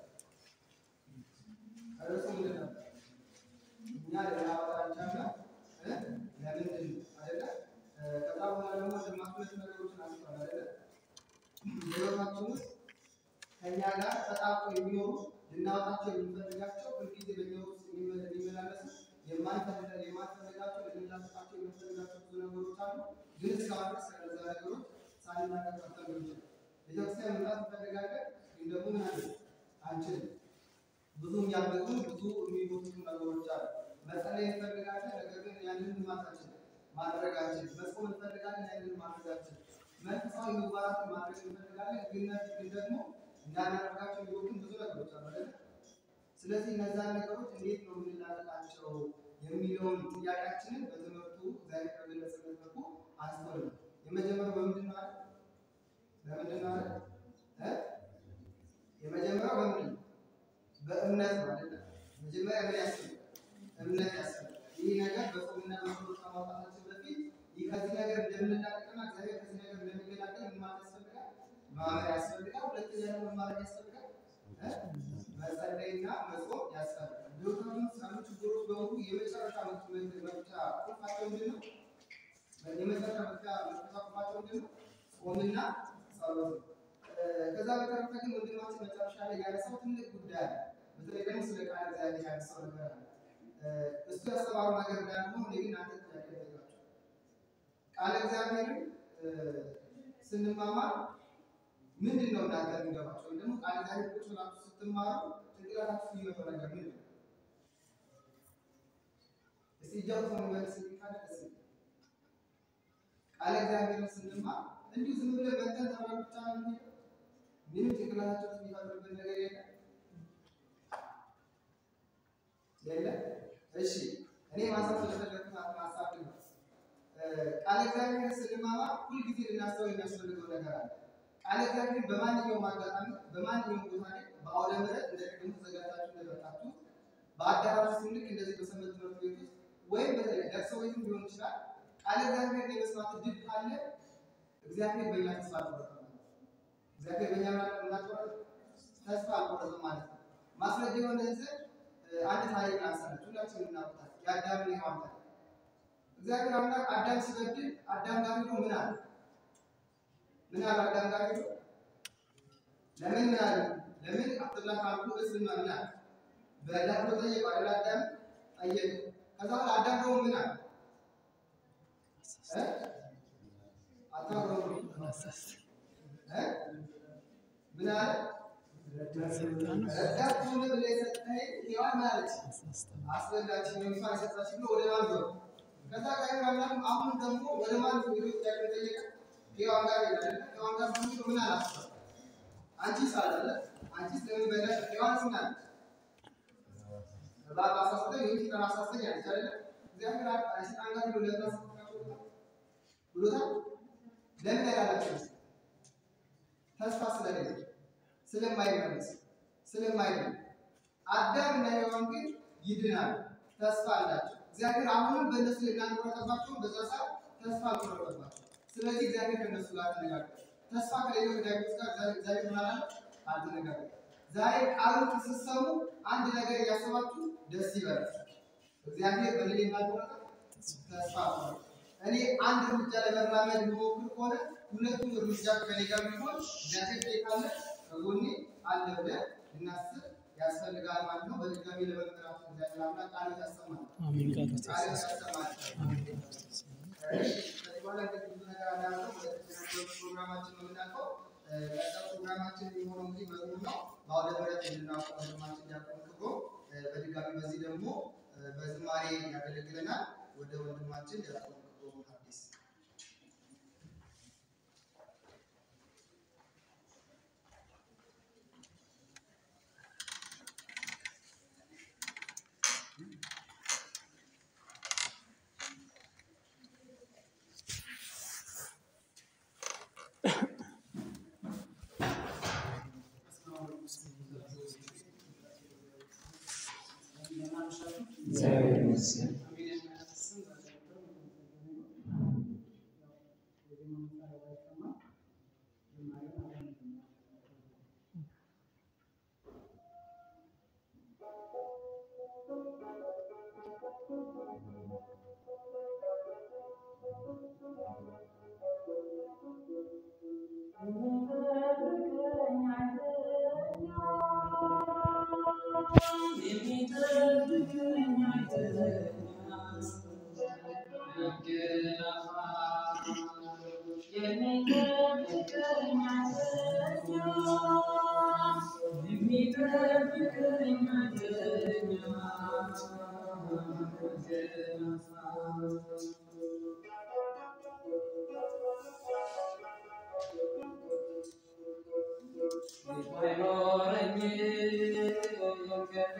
ርዕሱ ምንድን ነበር? እኛ ልናወራ አልቻልንም። ለምንድን አይደለ? ከዛ በኋላ ደግሞ ግማሽ ሁለት ነገሮችን አንስቷል አይደለ? በሕይወታችን ውስጥ ከእኛ ጋር ተጣብቆ የሚኖሩ ልናወጣቸው የምንፈልጋቸው ሁልጊዜ በእኛ ውስጥ የሚመላለሱ የማንፈልጋ- የማንፈልጋቸው ልንላቀቃቸው የምንፈልጋቸው ብዙ ነገሮች አሉ። ግን እስካሁን ድረስ ከነዛ ነገሮች ሳንላቀቅ ቀርተን ሊሆን ይችላል። ቤተክርስቲያን መምጣት እንፈልጋለን፣ ግን ደግሞ ምን አለ አንችልም። ብዙ የሚያበዙ ብዙ የሚጎትቱ ነገሮች አሉ። መጸለይ እንፈልጋለን፣ ነገር ግን ያንን ማታችን ማድረግ አንችልም። መጾም እንፈልጋለን፣ ያንን ማድረግ አንችልም። መንፈሳዊ ምግባራትን ማድረግ እንፈልጋለን፣ ግን ግን ደግሞ እንዳናደርጋቸው የሚወጡን ብዙ ነገሮች አሉ አይደል? ስለዚህ እነዛን ነገሮች እንዴት ነው የምንላቀቃቸው የሚለውን ጥያቄያችንን በትምህርቱ እግዚአብሔር በገለጸበት መልኩ አንስተን ነው። የመጀመሪያው በምንድን ነው አይደል? በምንድን ነው አይደል? እ? የመጀመሪያው በምንድን ነው? በእምነት ነው አይደል? መጀመሪያ ምን ያስፈልጋል? እምነት ያስፈልጋል። ይህ ነገር በጾምና በጸሎት ከማውጣታችን በፊት ይህ ከዚህ ነገር እንደምንላቀቅና እግዚአብሔር ከዚህ ነገር እንደሚገላገል ምን ማለት ያስፈልጋል? ማመን ያስፈልጋል። ሁለተኛ ደግሞ ምን ማድረግ ያስፈልጋል? እ? መጸለይና መጾም ያስፈልጋል። በሕይወታችን ውስጥ ያሉ ችግሮች በሙሉ የመጨረሻ መፍቻ ቁልፋቸው ምንድን ነው? የመጨረሻ መፍቻ መፍቻ ቁልፋቸው ምንድን ነው? ጾምና ጸሎት ነው። እ፣ ከዛ በተረፈ ግን ወንድማችን መጨረሻ ላይ ያነሳው ትልቅ ጉዳይ አለ። በተለይ ደግሞ ስለ ቃል እግዚአብሔር ያነሳው ነገር አለ። እ፣ እሱ ያስተማረው ነገር እንዳለ ሆኖ እኔ ግን አንተ ጥያቄ ልጠይቃችሁ። ቃል እግዚአብሔርን እ፣ ስንማማር ምንድን ነው እናንተ የሚገባቸው? ወይም ደግሞ ቃል እግዚአብሔር ቁጭ ብላችሁ ስትማሩ ጭንቅላታችሁ የሚመጣው ነገር ምንድን ነው? እስቲ እጃችሁ የሚመልስ ካለ ደስ ይላል። ቃል እግዚአብሔርን ስንማር እንዲሁ ዝም ብለን መተን ተምረን ብቻ ነው የምንሄደው? ምንም ጭንቅላታችን ውስጥ የሚፈጥርብን ነገር የለም የለም። እሺ እኔ ማንሳት ስለፈለግኩት ሀሳብ ነው። እ፣ ቃል እግዚአብሔርን ስንማማር ሁልጊዜ ልናስተውል የሚያስፈልገው ነገር አለ። ቃል እግዚአብሔር በማንኛውም አጋጣሚ በማንኛውም ቦታ ላይ በአውደ ምሕረት እንደ ቅድሙ ተዘጋጅታችሁ እንደመጣችሁ በአዳራሽ ውስጥ ልክ እንደዚህ በሰንበት ትምህርት ቤት ውስጥ ወይም በተለይ ለቅሶ ቤትም ሊሆን ይችላል ቃል እግዚአብሔር የመስማት እድል ካለ እግዚአብሔር በእኛ ተስፋ አልቆረጠም ማለት ነው። እግዚአብሔር በእኛ ምናቆረጥ ተስፋ አልቆረጠም ማለት ነው። ማስረጃ የሆነ ዘንድ እ፣ አንድ ታሪክ ላንሳለች። ሁላችንም እናውቃለን። የአዳምና የሔዋን ታሪክ። እግዚአብሔር አምላክ አዳም ሲበድል አዳም ጋር ሄዶ ምን አለ? ምን አለ? አዳም ጋር ሄዶ ለምን ምን አለ? ለምን አትብላ ካልኩ እስ ምን ምን አለ? በላ ብሎ ጠየቀው አይደል? አዳም ጠየቀ። ከዛ በኋላ አዳም ደግሞ ምን አለ? እ? አታውቅም ብሎ እ? ምን አለ? ረዳት ሁን ብለህ የሰጠኸኝ ሔዋን ምን አለች? አስበላችኝ ነው እሷን የሰጠችኝ ብሎ ወደ ማን ዞረ? ከዛ እግዚአብሔር አምላክ አሁን ደግሞ ወደ ማን ዞሮ ጥያቄ ጠየቀ? ሔዋን ጋር ሄደ አይደለ? ሔዋን ጋር ሄዶ ምን አላት? አንቺስ አለ አንቺስ ለምን በላሽ? ሔዋን ምን አለች? እባብ አሳስተኝ ወይም ሰይጣን አሳስተኝ አለች አይደለ? እግዚአብሔር አ- ሰይጣን ጋር ሄዶ ለምን አሳስተኛቸው ብሎታል? ብሎታል? ለምን ያላላቸው ተስፋ ስለሌለ ስለማይመለስ ስለማይድን አዳም እና ሔዋን ግን ይድናል፣ ተስፋ አላቸው። እግዚአብሔር አሁንም በእነሱ ላይ እንዳልቆረጠባቸውም በዛ ሰዓት ተስፋ አልቆረጠባቸው። ስለዚህ እግዚአብሔር ከእነሱ ጋር ተነጋገረ። ተስፋ ከሌለው ከዳዊት ጋር እግዚአብሔር እግዚአብሔር ምን አላለ? አልተነጋገረም። ዛሬ ቃሉን ስትሰሙ አንድ ነገር እያሰባችሁ ደስ ይበላል። እግዚአብሔር በሌላ እንዳልቆረጠ ተስፋ አልቆረጠም። እኔ አንድ እርምጃ ለመራመድ የምሞክር ከሆነ ሁለቱም እርምጃ ከኔ ጋር ቢሆን እግዚአብሔር ቤት አለ ከጎኔ አለ ብለን ልናስብ ያስፈልጋል ማለት ነው። በድጋሚ ለመምህራችን እግዚአብሔር አምላክ ቃል ያሰማል። አሜን ቃል ቃል ያሰማል። እሺ፣ ከዚህ በኋላ እንግዲህ ብዙ ነገር አላለው። ወደ ተጨማሪ ፕሮግራማችን ነው የምናልፈው። እ፣ ቀጣዩ ፕሮግራማችን የሚሆነው እንግዲህ መዝሙር ነው። በአውደ ምሕረት እንድናውቀው ወንድማችን ዲያቆን ክብሮ እ፣ በድጋሚ በዚህ ደግሞ እ፣ በዝማሬ ያገለግለናል። ወደ ወንድማችን ዲያቆን ክብሮ አዲስ Thank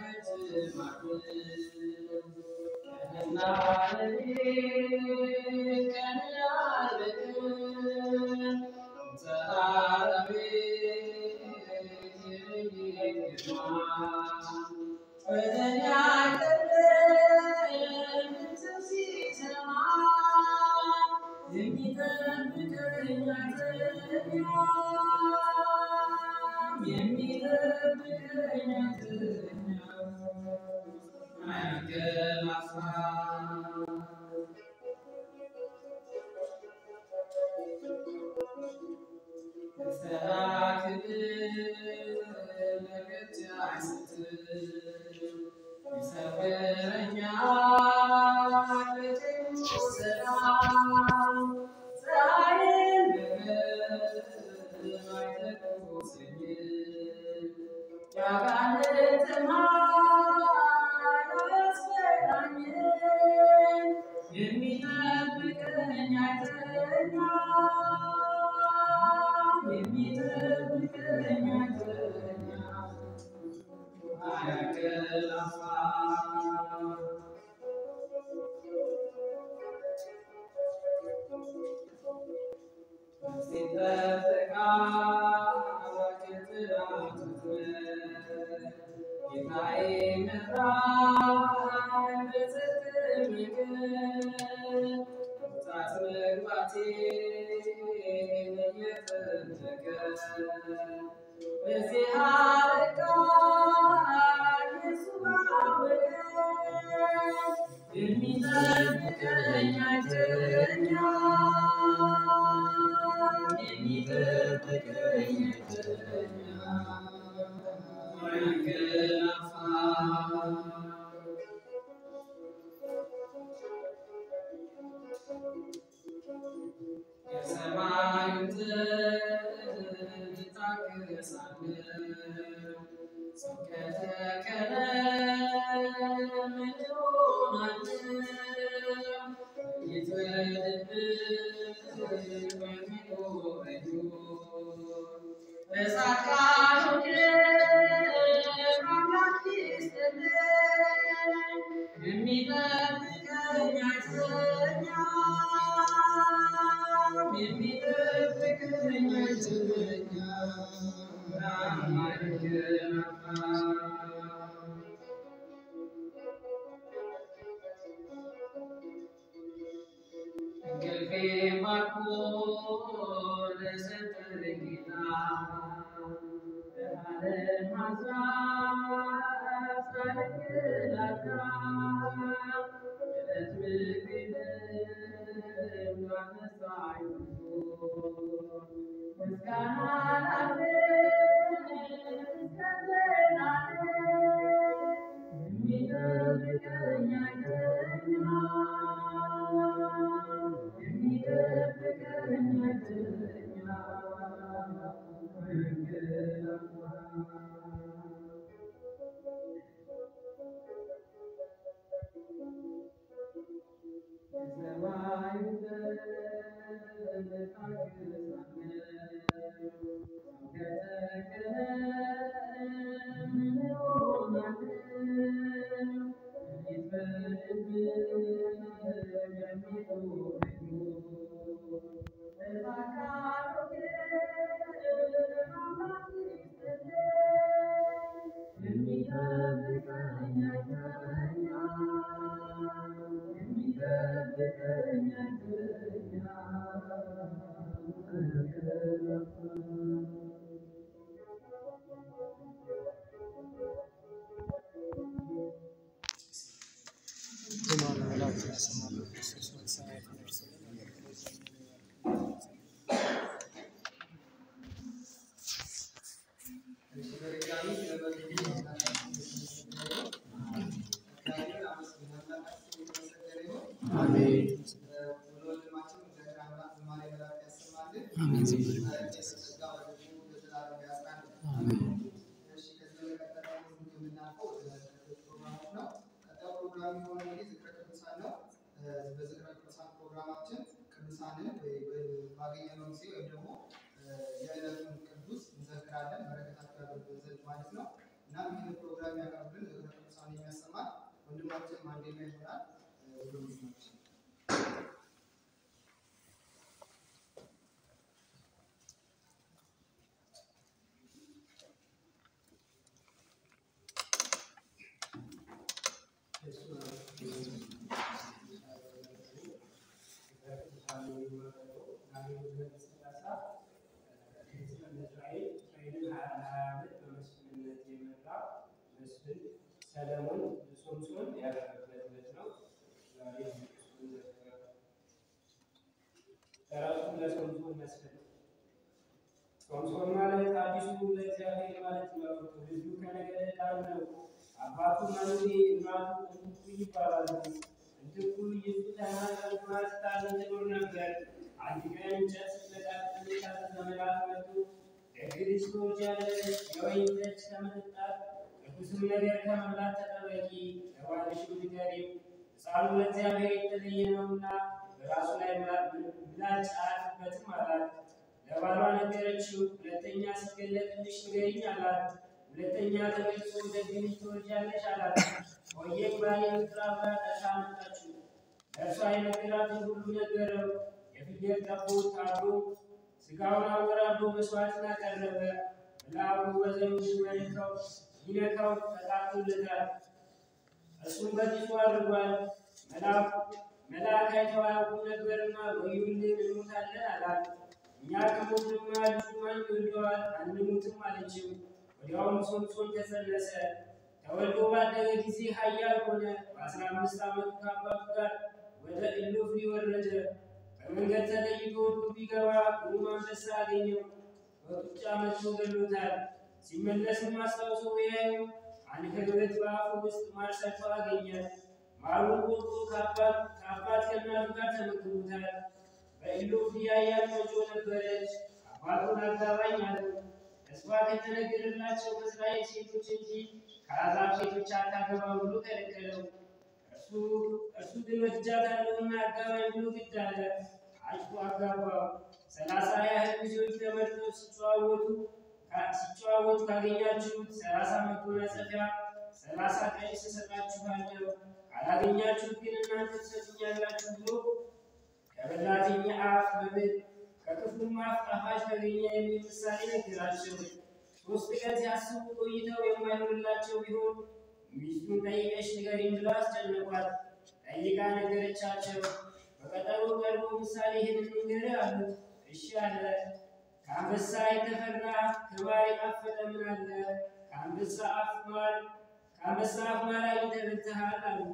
በዝክረ ቅዱሳን ፕሮግራማችን ቅዱሳንን ባገኘነው ጊዜ ወይም ደግሞ የዕለቱን ቅዱስ እንዘክራለን። በረከታቸው ያደርጉን ዘንድ ማለት ነው። እናም ይህን ፕሮግራም ያቀርብልን ዝክረ ሌላ ይሆናል። ወደ ወንድማችን ሰለሞን ሶምሶን ያደረገበት ዕለት ነው። ዛሬ ለራሱ ለሶምሶን መስፍን ሶምሶን ማለት አዲሱ ለእግዚአብሔር ማለት ነው። ልጁ ከነገደ ዳን ነው። አባቱ መኑሄ እናቱ እንትኩ ይባላሉ። እንትኩ ይሱ ተናጠልማ ስታዝን ትኖር ነበር። አንድ ቀን እንጨት ስትለቃቅም የታዘዘ መልአክ መጥቶ ደግ ልጅ ትወልጃለሽ፣ የወይን ጠጅ ከመጠጣት ቅዱስም ነገር ከመብላት ተጠበቂ፣ ለባልሽም ንገሪው፣ ሕፃኑ ለእግዚአብሔር የተለየ ነውና በራሱ ላይ ምላጭ አያርፍበትም አላት። ለባሏ ነገረችው። ሁለተኛ ሲገለጥልሽ ንገሪኝ አላት። ሁለተኛ ተገልጾ ደግ ልጅ ትወልጃለሽ አላት። ቆየም ባል የምትራ ብላ ጠርታ አመጣችው። ለእርሷ የነገራትን ሁሉ ነገረው። የፍየል ጠቦት ታርዶ ስጋውን አወራርዶ መስዋዕትን አቀረበ። መልአኩ በዘንዱ መልከው ይነካው ተቃጥሎለታል። እሱም በጢሱ አድርጓል። መልአኩ መልአክ አይተው አያውቁም ነበርና ወዮልን እንሞታለን አላት። እኛ ከሞትንማ ልጁ ማን ይወልደዋል? አንሞትም አለችው። ወዲያውም ሶምሶን ተጸነሰ። ተወልዶ ባደገ ጊዜ ኃያል ሆነ። በአስራ አምስት ዓመቱ ከአባቱ ጋር ወደ ኢሎፍሊ ወረደ። በመንገድ ተለይቶ ዱር ቢገባ ግሩም አንበሳ አገኘው። በጡጫ መጥቶ ገሎታል። ሲመለስም አስታውሶ ቢያዩ አንከርበት በአፉ ውስጥ ማር ሰርቶ አገኘ። ማሩን ቆርጦ ከአባት ከአባት ከእናቱ ጋር ተመግቦታል። በኢሎፍሊ ያያት ቆንጆ ነበረች። አባቱን አጋባኝ አለው። ተስፋ ከተነገረላቸው ከእስራኤል ሴቶች እንጂ ከአሕዛብ ሴቶች አታገባም ብሎ ከለከለው። እርሱ እርሱ ግን ወድጃታለሁና አጋባኝ ብሎ ግድ አለ። አጭቶ አጋባው። ሰላሳ ያህል ሚዜዎች ተመርጠው ሲጨዋወቱ ሲጨዋወቱ ካገኛችሁት ሰላሳ መጎናጸፊያ ሰላሳ ቀሚስ እሰጣችኋለሁ፣ ካላገኛችሁት ግን እናንተ ትሰጡኛላችሁ ብሎ ከበላተኛ አፍ መብል ከክፉም አፍ ጣፋጭ ተገኘ የሚል ምሳሌ ነገራቸው። ሶስት ቀን ሲያስቡ ቆይተው የማይሆንላቸው ቢሆን ሚስቱን ጠይቀሽ ንገሪኝ ብለው አስጨነቋት። ጠይቃ ነገረቻቸው። በቀጠሮ ቀርቦ ምሳሌ ይህን ንገር አሉት። እሺ አለ። ከአንበሳ የተፈራ ከማር የጣፈጠ ምን አለ? ከአንበሳ አፍ ማር ከአንበሳ አፍ ማር አግኝተህ በልተሃል አሉት።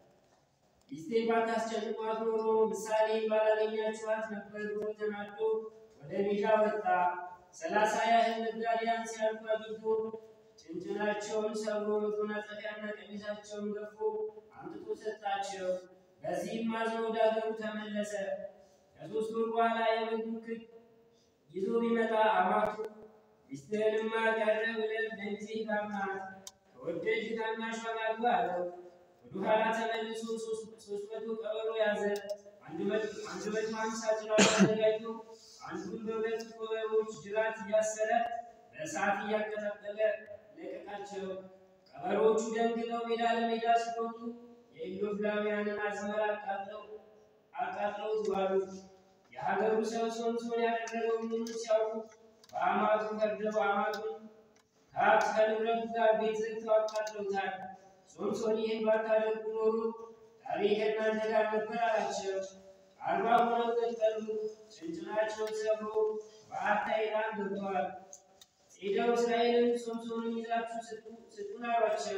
ሚስቴን ባታስጨንቋት ኖሮ ምሳሌ ባላገኛችኋት ነበር ብሎ ተናዶ ወደ ሜዳ ወጣ። ሰላሳ ያህል ነጋዴያን ሲያልፉ አግኝቶ ጭንጭናቸውን ሰብሮ መጎናጸፊያና ቀሚሳቸውን ገፎ አምጥቶ ሰጣቸው። በዚህም አዝኖ ወደ አገሩ ተመለሰ። ከሶስት ወር በኋላ የበጉን ክክ ይዞ ቢመጣ አማቱ ሚስትህንማ ቀረ ብለን ለጊዜ ጋብናት ከወደድህ ታናሿን አግባ አለው። ወደኋላ ተመልሶ ሶስት መቶ ቀበሮ ያዘ። አንድ መቶ ሀምሳ ጭራት አዘጋጅቶ አንዱን በሁለት ቀበሮዎች ጅራት እያሰረ በእሳት እያቀጣጠለ ለቀቃቸው። ቀበሮዎቹ ደንግጠው ሜዳ ለሜዳ ሲሮጡ የኢሎፍላውያንን አዝመራ አቃጥለው አቃጥለውት ዋሉ። የሀገሩ ሰው ሶምሶን ያደረገው ምኑ ሲያውቁ በአማቱ ፈርደው አማቱን ከሀብት ከንብረቱ ጋር ቤት ዘግተው አቃጥለውታል። ሶምሶን ይህን ባታደርጉ ኖሮ ዛሬ ከእናንተ ጋር ነበር አላቸው። አርባ ሆነው ቀጠሉ። ጭንጭናቸውን ሰብሮ በአታይራን ገብተዋል። ሄደው እስራኤልን ሶምሶንን ይዛችሁ ስጡን አሏቸው።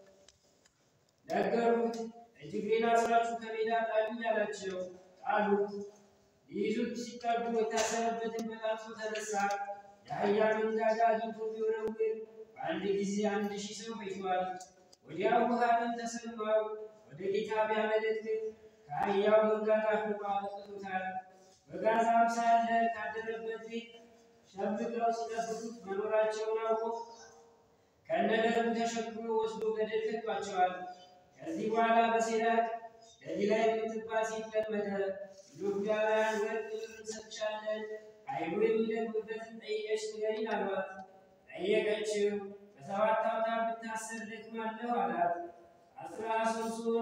ነገሩት። እጅግሬን አስራችሁ ከሜዳ ጣሉኝ አላቸው። ጣሉት። ሊይዙት ሲጠጉ የታሰረበትን በጣጥሶ ተነሳ። የአህያ መንጋጋ አግኝቶ ቢወረውር በአንድ ጊዜ አንድ ሺህ ሰው ፈጅቷል። ወዲያው ውሃንን ተሰማው። ወደ ጌታ ቢያመለክት ከአህያው መንጋጋ ፍቆ አውጥቶታል። በጋዛም ሳለ ካደረበት ቤት ሸምቀው ሲጠብቁት መኖራቸውን አውቆ ከነደርቡ ተሸክሞ ወስዶ ገደል ከቷቸዋል። ከዚህ በኋላ በሴራቅ ገሊላ የምትባል ሴት ለመደ። ኢሎፍላውያን ወርቅ ብር እንሰጥሻለን፣ ኃይሉ የሚደግምበትን ጠይቀሽ ንገሪን አሏት። ጠየቀችው። በሰባት አውታር ብታሰር ደክማለሁ አላት። አስራ ሶስቱን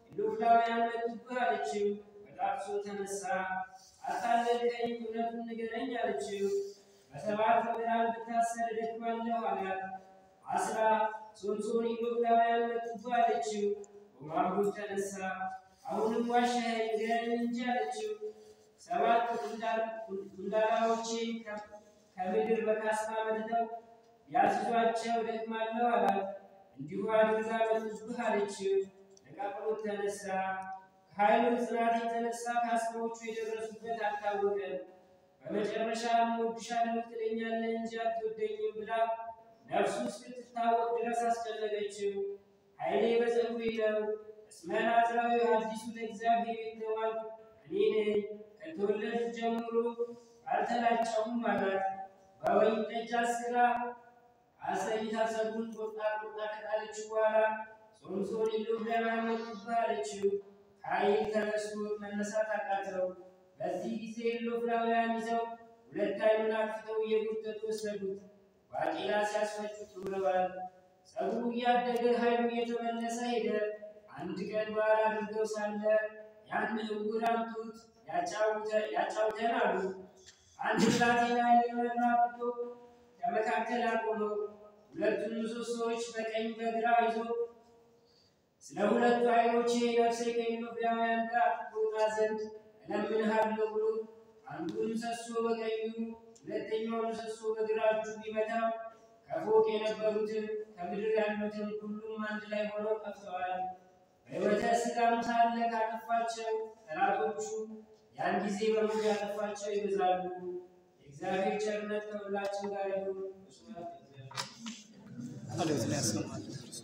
ኢሎፍላውያን መጡብህ አለችው። በጣጥሶ ተነሳ። አታለልከኝ፣ እውነቱን ንገረኝ አለችው። በሰባት ምዕራፍ ብታሰር እደክማለሁ አላት። አስራ ሶምሶን ኢሎፍላውያን መጡብህ አለችው። በማርጎት ተነሳ። አሁንም ዋሻኸኝ፣ ንገረኝ እንጂ አለችው። ሰባት ጉንዳላዎቼን ከምድር በካስማ መጥተው ያስዟቸው እደክማለሁ አላት። እንዲሁ አድርጋ መጡብህ አለችው። ነቃቅሎት ተነሳ። ከኃይሉ ጽናት የተነሳ ካስማዎቹ የደረሱበት አልታወቀም። በመጨረሻም እወድሻለሁ ትለኛለህ እንጂ አትወደኝም ብላ ነፍሱ እስክትታወቅ ድረስ አስጨነቀችው። ኃይሌ በጸጉሬ ነው፣ እስመ ናዝራዊ አዲሱ ለእግዚአብሔር የተባልኩ እኔ ነኝ። ከተወለዱ ጀምሮ አልተላጨሁም አላት። በወይን ጠጅ አስክራ አሰይታ ሰጉን ቆርጣ ቆርጣ ከጣለችው በኋላ ሶምሶን ኢሎፍላውያን መጡብህ አለችው። ኃይል ተነስቶ መነሳት አቃተው። በዚህ ጊዜ ኢሎፍላውያን ይዘው ሁለት ዓይኑን አጥፍተው እየጎተቱ ወሰዱት። ባቄላ ሲያስፈጩት ውለዋል። ጸጉሩ እያደገ ኃይሉ እየተመለሰ ሄደ። አንድ ቀን በዓል አድርገው ሳለ ያን ዕውር አምጡት ያጫውተን አሉ። አንድ ብላቴና እየመራ ብቶ ከመካከል አቆመው። ሁለቱን ምሰሶዎች በቀኝ በግራ ይዞ ስለ ሁለቱ ዓይኖቼ ነፍሴ ከኢሎፍላውያን ጋር ትወጣ ዘንድ እለምንሃለሁ ብሎ አንዱን ምሰሶ በቀኙ ሁለተኛውን ምሰሶ በግራ እጁ ቢመታው ከፎቅ የነበሩትን ከምድር ያሉትን ሁሉም አንድ ላይ ሆነው ጠፍተዋል። በሕይወተ ሥጋም ሳለ ካጠፋቸው ጠላቶቹ ያን ጊዜ በሙሉ ያጠፋቸው ይበዛሉ። የእግዚአብሔር ቸርነት ከሁላችን ጋር ይሁን። ስብሐት ለእግዚአብሔር። ቃልዮት ላይ ያሰማል።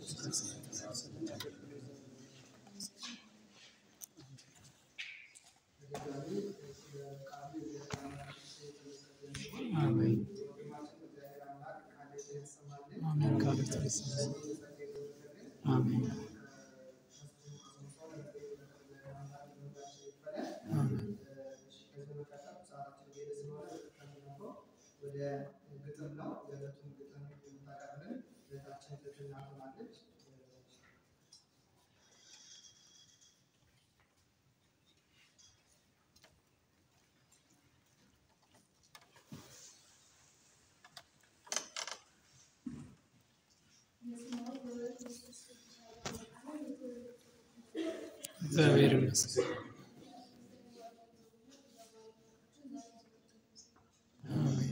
አሜን አሜን። ቃልዮት ላይ ያሰማል። አሜን አሜን ወደ ግጥም ነው። የዕለቱን ግጥም የምታቀርብልን እህታችን ትህትና ትሆናለች። እግዚአብሔር ይመስገን። አሜን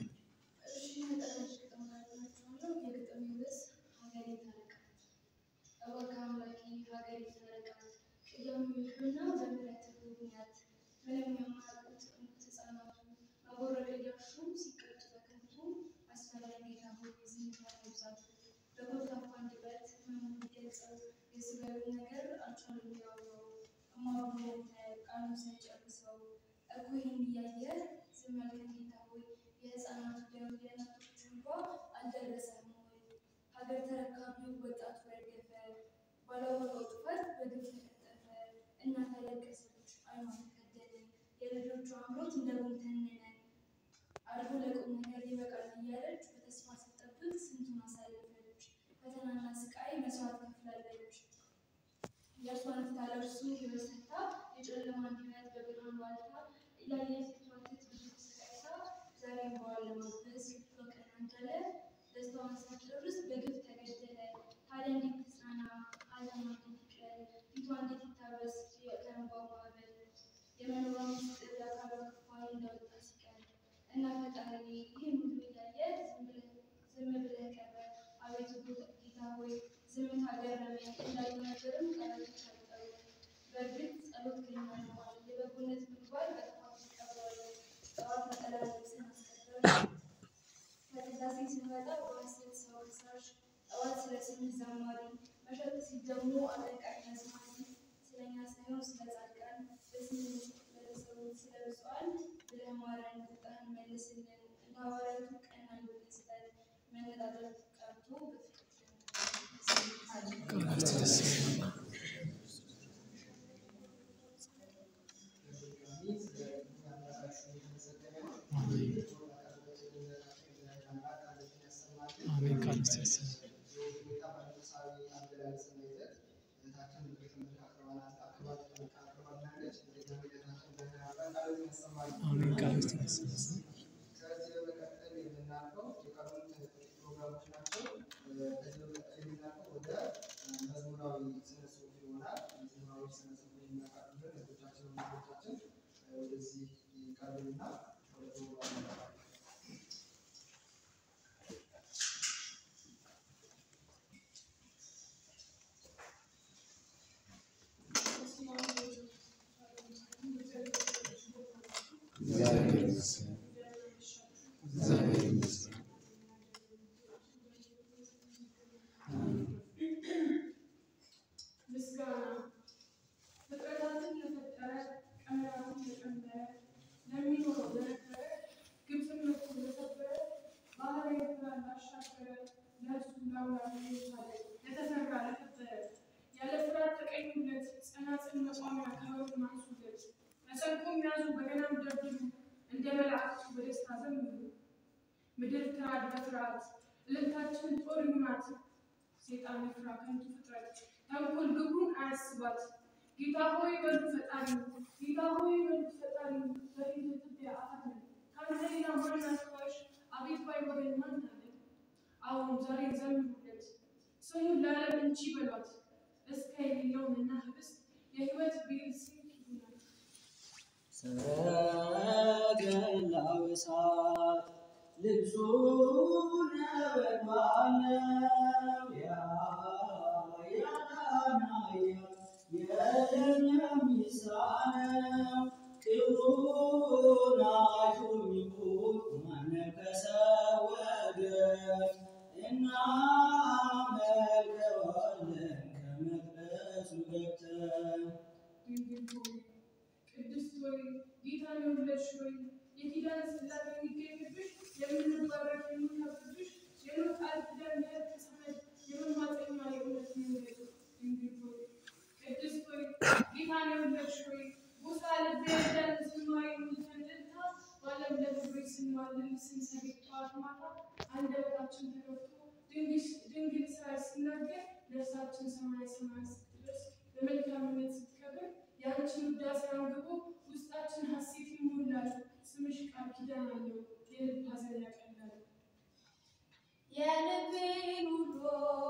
የህፃናቱ ደም የእናቶች እንባ አልደረሰም ወይ? ሀገር ተረካቢው ወጣቱ ረገፈ፣ ባላወቀው ጥፋት በግፍ ተቀጠፈ። እናት አለቀሰች፣ አይኗ ተከደነ፣ የልጆቿ አምሮት እንደ ጉም ተነነ። አድጎ ለቁም ነገር ይበቃል እያለች በተስፋ ስትጠብቅ ስንቱን አሳለፈች። ፈተናና ስቃይ መስዋዕት ከፍላለች። የእርሷን ስታለብሱ ህይወት ሰጥታ የጨለማ እንዲነት በብርሃን ዋልታ እያየች ስትዋትት ብዙ ተሰቃይታ ዛሬም በኋላ ለማግበስ ቀና እንዳለ ደስታዋን ሳትጨርስ በግፍ ተገደለ። ታዲያ እንዴት ትጽናና? ሐዘኗ እንዴት ይቅለል? ፊቷ እንዴት ይታበስ? ከእንባዋ ማዕበል የመኖሯ ምስጢር የአካሏ ክፋይ እንዳወጣ ሲቀር እና ፈጣሪ ይህን ሁሉ እያየ ዝም ብለህ ዝም ብለህ ቀረ። አቤቱ ጌታ ሆይ ዝምታ ገረመኝ። እንዳዩ ነገርም ቃላቶች አልጠሩ። በእርግጥ ጸሎት ገኛ ነዋል። የበጎነት ምግባር በጥፋት ይቀበላል። ጠዋት ነጠላ ልብስን አስቀደም ከቅዳሴ ስንመጣ በሐሰት ሰው ከሳሽ ጠዋት ስለ ስምህ ዘማሪ መሸት ሲል ደግሞ አለቃኝ አዝማሪ ስለኛ ሳይሆን ስለ ጻድቃን በስምህ ለተሰዉት ስለ ብፁዓን ብለህ ማረን፣ ቁጣህን መልስልን። እንደ ሐዋርያቱ ቀና ልብ ስጠን። መነጣጠል ቀርቶ ቃልዮት ላይ ያሰማል። በድጋሚ ስለ አምላካችን የተመሰገነ ነው። አሜን ያቀረበችልን እህታችን አምላክ ቃልዮትን ያሰማልን። አሜን። ቃልዮት ላይ ያሰማል። የሁኔታ በመንፈሳዊ አገላለጽና ይዘት እህታችን ቤተ ምድር አቅርበናል አቅርባት አቅርባናለች። እንደገና ቤታችን እንደገና ቃል ያሰማል። አሜን። ቃል ውስጥ ይመስላል። ከዚህ በመቀጠል የምናልፈው የቀሩት ፕሮግራሞች ናቸው። ከዚህ በመቀጠል የምናልፈው ወደ መዝሙራዊ ስነ ጽሁፍ ይሆናል። መዝሙራዊ ስነ ጽሁፍ የሚያቀርቡልን እህቶቻችን ወንድሞቻችን ወደዚህ ይቀርቡና ወደ ፕሮግራሙ ይገባሉ። እግዚአብሔር ይመስገን። እግዚአብሔር ይመስገን። ምስጋና ፍጥረታትን ለፈጠረ ቀመራትን ለቀመረ ለሚኖረው ለነበረ ግብፅን መቶ ለሰበረ ባህረ ኤርትራን ላሻገረ ለእርሱ ለአምላክ የቻለ ለተሰራ ለከበረ ያለ ፍርሃት ተቀኙለት ጸናጽል መቋሚያ ከበሩን አንሱለት መሰንቆም ያዙ በገናም ደርድሩ እንደ መላእክቱ በደስታ ዘምሩ ምድር ትራድ በፍርሃት እልልታችን ጦር ይሁናት ሴጣን ይፍራ ከንቱ ፍጥረት ተንኮል ግብሩን አያስባት። ጌታ ሆይ በሉ ፈጣሪ ጌታ ሆይ በሉ ፈጣሪ በፊት ትቢያ አፈር ነን ካንተ ሌላ ማን አስባሽ አቤት ባይ ወገን ማን አለ? አሁን ዛሬ ዘምሩለት ስሙን ለዓለም እንጂ በሏት እስከ የሌለውንና ህብስት የህይወት ቤል ስንቅ ይሆናል። ሰረገላው እሳት ልብሱ ነበልባል ነው። ያ ያዳናያ የለም የሚሳነው ክብሩን አይቶ የሚቆም ማንም ከሰው ወገን እናመልከዋለን ከመቅደሱ ገብተን ድንግል ሆይ ቅድስት ሆይ ጌታን የወለድሽ ሆይ የኪዳን ጽላት የሚገኝብሽ የምንባረክ የምንከብብሽ የኖህ ቃል ኪዳን የእርቅ ሰነድ የመማፀኛ የእውነት መንገድ ድንግል ሆይ ቅድስት ሆይ ጌታን የወለድሽ ሆይ ጎሳ ልቤ ያዳን ዝማሬ የሚተንልታ በዓለም ለክብሮች ስንማልል ስንሰግድ ጠዋት ማታ አንደበታችን ተከፍቶ ድንግል ስራ ሲናገር ነፍሳችን ሰማይ ሰማይ ስትደርስ በመልካምነት ስትከብር የአንቺን ውዳሴ አንግቦ ውስጣችን ሐሴት ይሞላል። ስምሽ ቃል ኪዳን አለው የልብ ሐዘን ያቀላል። የልቤን ውሎ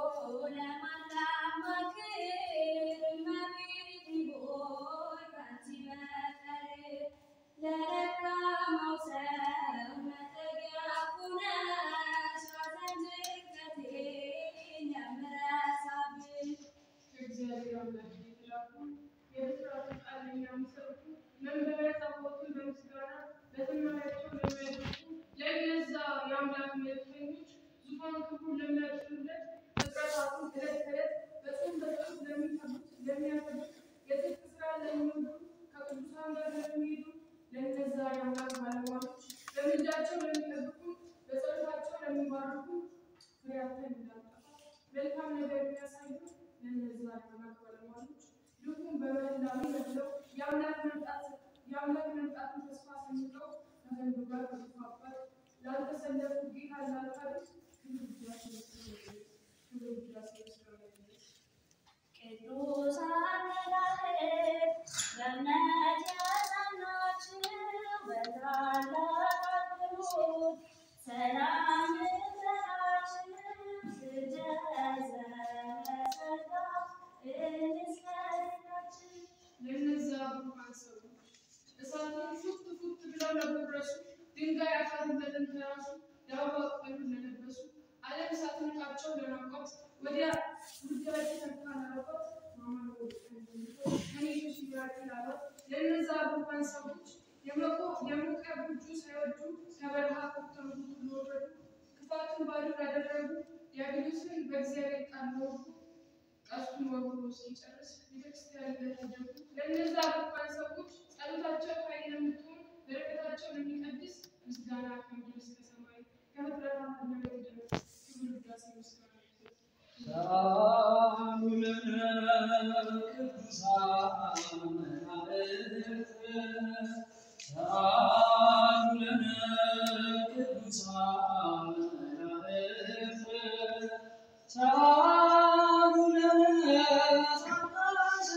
ለማላማክር እመቤቴ ሆይ ካንቺ በቀር ለደካማው ሰው መጠጊያ ሁነሽ ሐዘን ጭንቀቴን የምረሳብሽ ከእግዚአብሔር አምላክ የተላኩ የብስራቱ ቃል የሚያመሰብኩ መንበረ ታቦቱን በምስጋና በዝማሬያቸው ለሚያደርጉ ለእነዛ የአምላክ መልእክተኞች ዙፋን ክብሩን ለሚያጭኑለት ፍጥረታቱን ዕለት ከዕለት በጾም በጸሎት ለሚከቡት ለሚያከብሩት የጽድቅ ስራ ለሚወዱ ከቅዱሳን ጋር ለሚሄዱ ለእነዛ የአምላክ ባለሟሎች በምልጃቸው ለሚጠብቁ በጸሎታቸው ለሚባርኩ ፍሬያትን እንዳጠፋ መልካም ነገር የሚያሳዩ ለእነዛ የአምላክ ባለሟሎች ልቡን በመላዊ መስለው የአምላክ መምጣት የአምላክ መምጣትን ተስፋ ሰንቀው ከዘንዱ ጋር በተፋባት ላልተሰለፉ ጌታ ላልካዱት ክብር ውዳሴ ይመስገን። ክብር ውዳሴ ይመስገን። ቅዱሳን መላእክት በእምነት ያጸናችሁ በታላቅ አክብሮት ሰላም ልበላችሁ ስደት ዘመሰታ እንስገድላችሁ። ለእነዛ ብሩካን ሰዎች እሳቱን ፉት ፉት ብለው ለጎረሱ ድንጋይ አፈርን ለተንተራሱ ዳዋ ቅጠሉን ለለበሱ ዓለም ሳትንቃቸው ለናቋት ወዲያ ጉዳይ ተርታ ላሏት ማማር ከኔቶች ይራቅ ላሏት ለእነዛ ብሩካን ሰዎች የሞቀ የሞቀ ብርጁ ሳይወዱ ከበረሃ ኮተው ለወረዱ ክፋቱን ባዶ ያደረጉ ዲያብሎስን በእግዚአብሔር ቃል ለወጉ ቀሱን ወርውሮ እስኪጨርስ ቤተክርስቲያን ለተደጉ ለእነዛ ብሩካን ሰዎች ጸሎታቸው ኃይል የምትሆን በረከታቸው ለሚቀድስ ምስጋና ከምድር እስከ ሰማይ ከፍጥረታት መሬት ድረስ ክብር ውዳሴ ምስጋና ይሁን። ሰላም ለቅዱሳን መላእክት ሰላም ለቅዱሳን መላእክት ሰላም ለሳጣሽ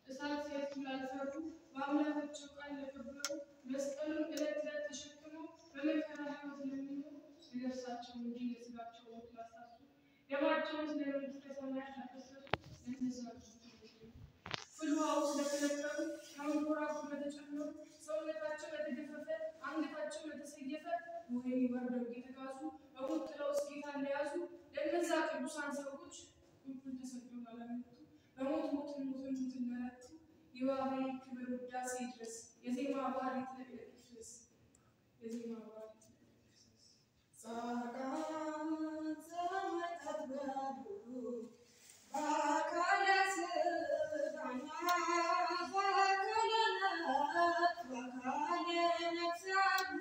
እሳት ሲያቱ ላልፈሩ በአምላካቸው ቃል ለከበሩ መስቀሉን ዕለት ዕለት ተሸክመው በመከራ ሕይወት ለሚኖሩ ለነፍሳቸው እንጂ ለሥጋቸው ሞት ላሳቱ ደማቸውን ስለ መንግሥተ ሰማያት ላፈሰሱ ለእነዚያ ፍልውሃው ስለተነከሩ ከመንኮራኩር ለተጨመሩ ሰውነታቸው ለተገፈፈ አንገታቸው ለተሰየፈ ወይም ወርደው እየተጋዙ በሞት ጥላ ውስጥ ጌታን ለያዙ ለእነዛ ቅዱሳን ሰዎች ሁሉን ተሰቅለው ላለመቱ በሞት ሞትን ሞትን ሞትን ለረቱ የዋቤ ክብር ውዳሴ ድረስ የዜማ ባህር ይትለቅለቅ ይፍሰስ የዜማ ባህር ይትለቅለቅ ይፍሰስ ጻድቃን ሰማዕታት በሙሉ በአካለ ሥጋና በአካለ ነፍስ በአካለ ነፍስ ያሉ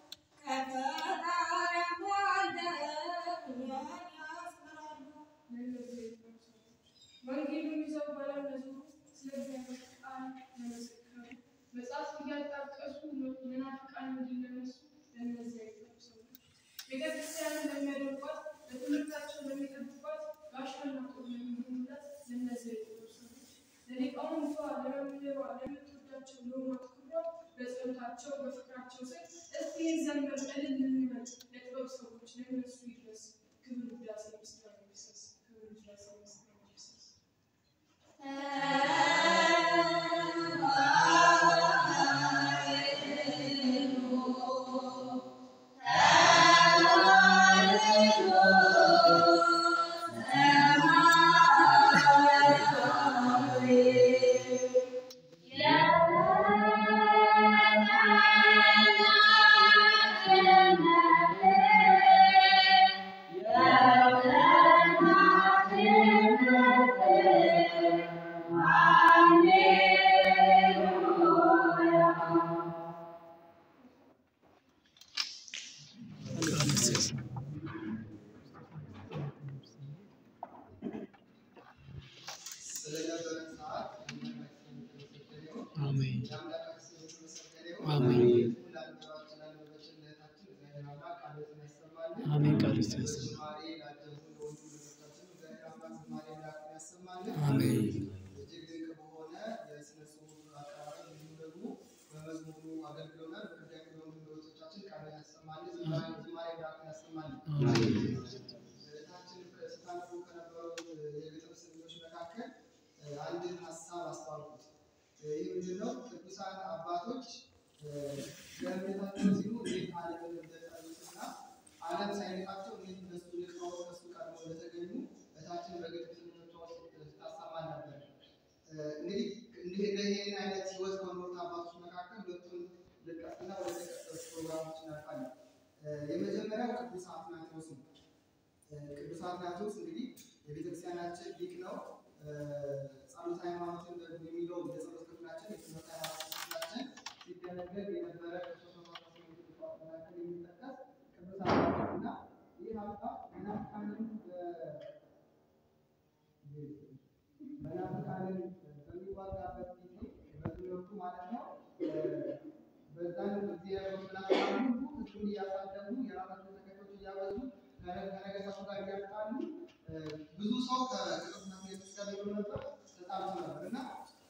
ከፈጣሪያም ወልደው እኛን ያስተምራሉ። ለእነዚህ ሰዎች ወንጌሉን ይዘው በዓለም ለዞሩ ስለ እግዚአብሔር ቃል ለመሰከሩ መጽሐፍ እያጣቀሱ መናፍቃን እንዲነሱ ለእነዚያ የጠፉ ሰዎች ቤተክርስቲያንን ለሚያደርጓት ለትምህርታቸው ለሚጠብቋት ጋሻና ጦር ለሚሆኑላት ለእነዚያ የጠፉ ሰዎች ለሊቃውንቷ ለመምህሯ ለምትወዳቸው ለሆኗት ክብሯ በጸሎታቸው በፍቅራቸው ስር እስቲ ዘንበር እልል እንበል ለጥበብ ሰዎች ለእነሱ ይድረስ ክብር ውዳሴ ምስጋና ይፍሰስ ክብር ውዳሴ ምስጋና ይፍሰስ ስለነበረን ሰዓት አምላካችን የተመሰገነ ይሁን። አሜን የአምላካችን የተመሰገነ ይሁን። አሜን። ለአንደበታችን ለአንደበታችን ለእህታችን እግዚአብሔር አምላክ ቃሉን ያሰማልን። አሜን። ቃሉን ያሰማልን። በዝማሬ ላጀቡን ለሁሉ ለእህቶቻችን እግዚአብሔር አምላክ ዝማሬ ላኩን ያሰማልን። አሜን። እጅግ ድንቅ በሆነ የሥነ ጽሑፍ አቀራረብ እንዲሁም ደግሞ በመዝሙሩ አገልግሎናል። በቅዳሴ ለሁሉ ለእህቶቻችን ቃሉን ያሰማልን። ዝማሬ ዝማሬ ላኩን ያሰማልን። አሜን። እህታችን ስታነቡ ከነበሩ የግጥም ስንኞች መካከል አንድን ሀሳብ አስተዋልኩት። ይህ ምንድነው? ቅዱሳን አባቶች ለእምነታቸው ሲሉ እንዴት ዓለምን እንደጠሉትና ዓለም ሳይነቃቸው እንዴት እነሱ ልቀው ከሱ ቀድመው እንደተገኙ እህታችን በግጥም ስንኞቿ ውስጥ ስታሰማ ነበር። እንግዲህ እንዲህ ይህን አይነት ህይወት ከኖሩት አባቶች መካከል ሁለቱን ልቀጥና ወደ ተቀጠሉት ፕሮግራሞች እናልፋለን። የመጀመሪያው ቅዱስ አትናቴዎስ ነው። ቅዱስ አትናቴዎስ እንግዲህ የቤተክርስቲያናችን ሊቅ ነው። ጸሎተ ሃይማኖትን ደግሞ የሚለው የጸሎት ክፍላችን የትምህርት ሃይማኖት ክፍላችን ሲደነገግ የነበረ ከሶስት መቶ አስራ ስምንት ቅዱሳን መካከል የሚጠቀስ ቅዱስ አትናቴዎስ እና ይህ አባት መናፍቃንን መናፍቃንን በሚዋጋበት ጊዜ በትምህርቱ ማለት ነው በዛን ጊዜ ያሉት መናፍቃን ሁሉ ህዝቡን እያሳደጉ የራሳቸውን ተከታዮች እያበዙ ከነገሥታቱ ጋር እያጣሉ ብዙ ሰው ከቅዱስ አትናቴዎስ ጋር ይኖር ነበር፣ ተጣልቶ ነበር እና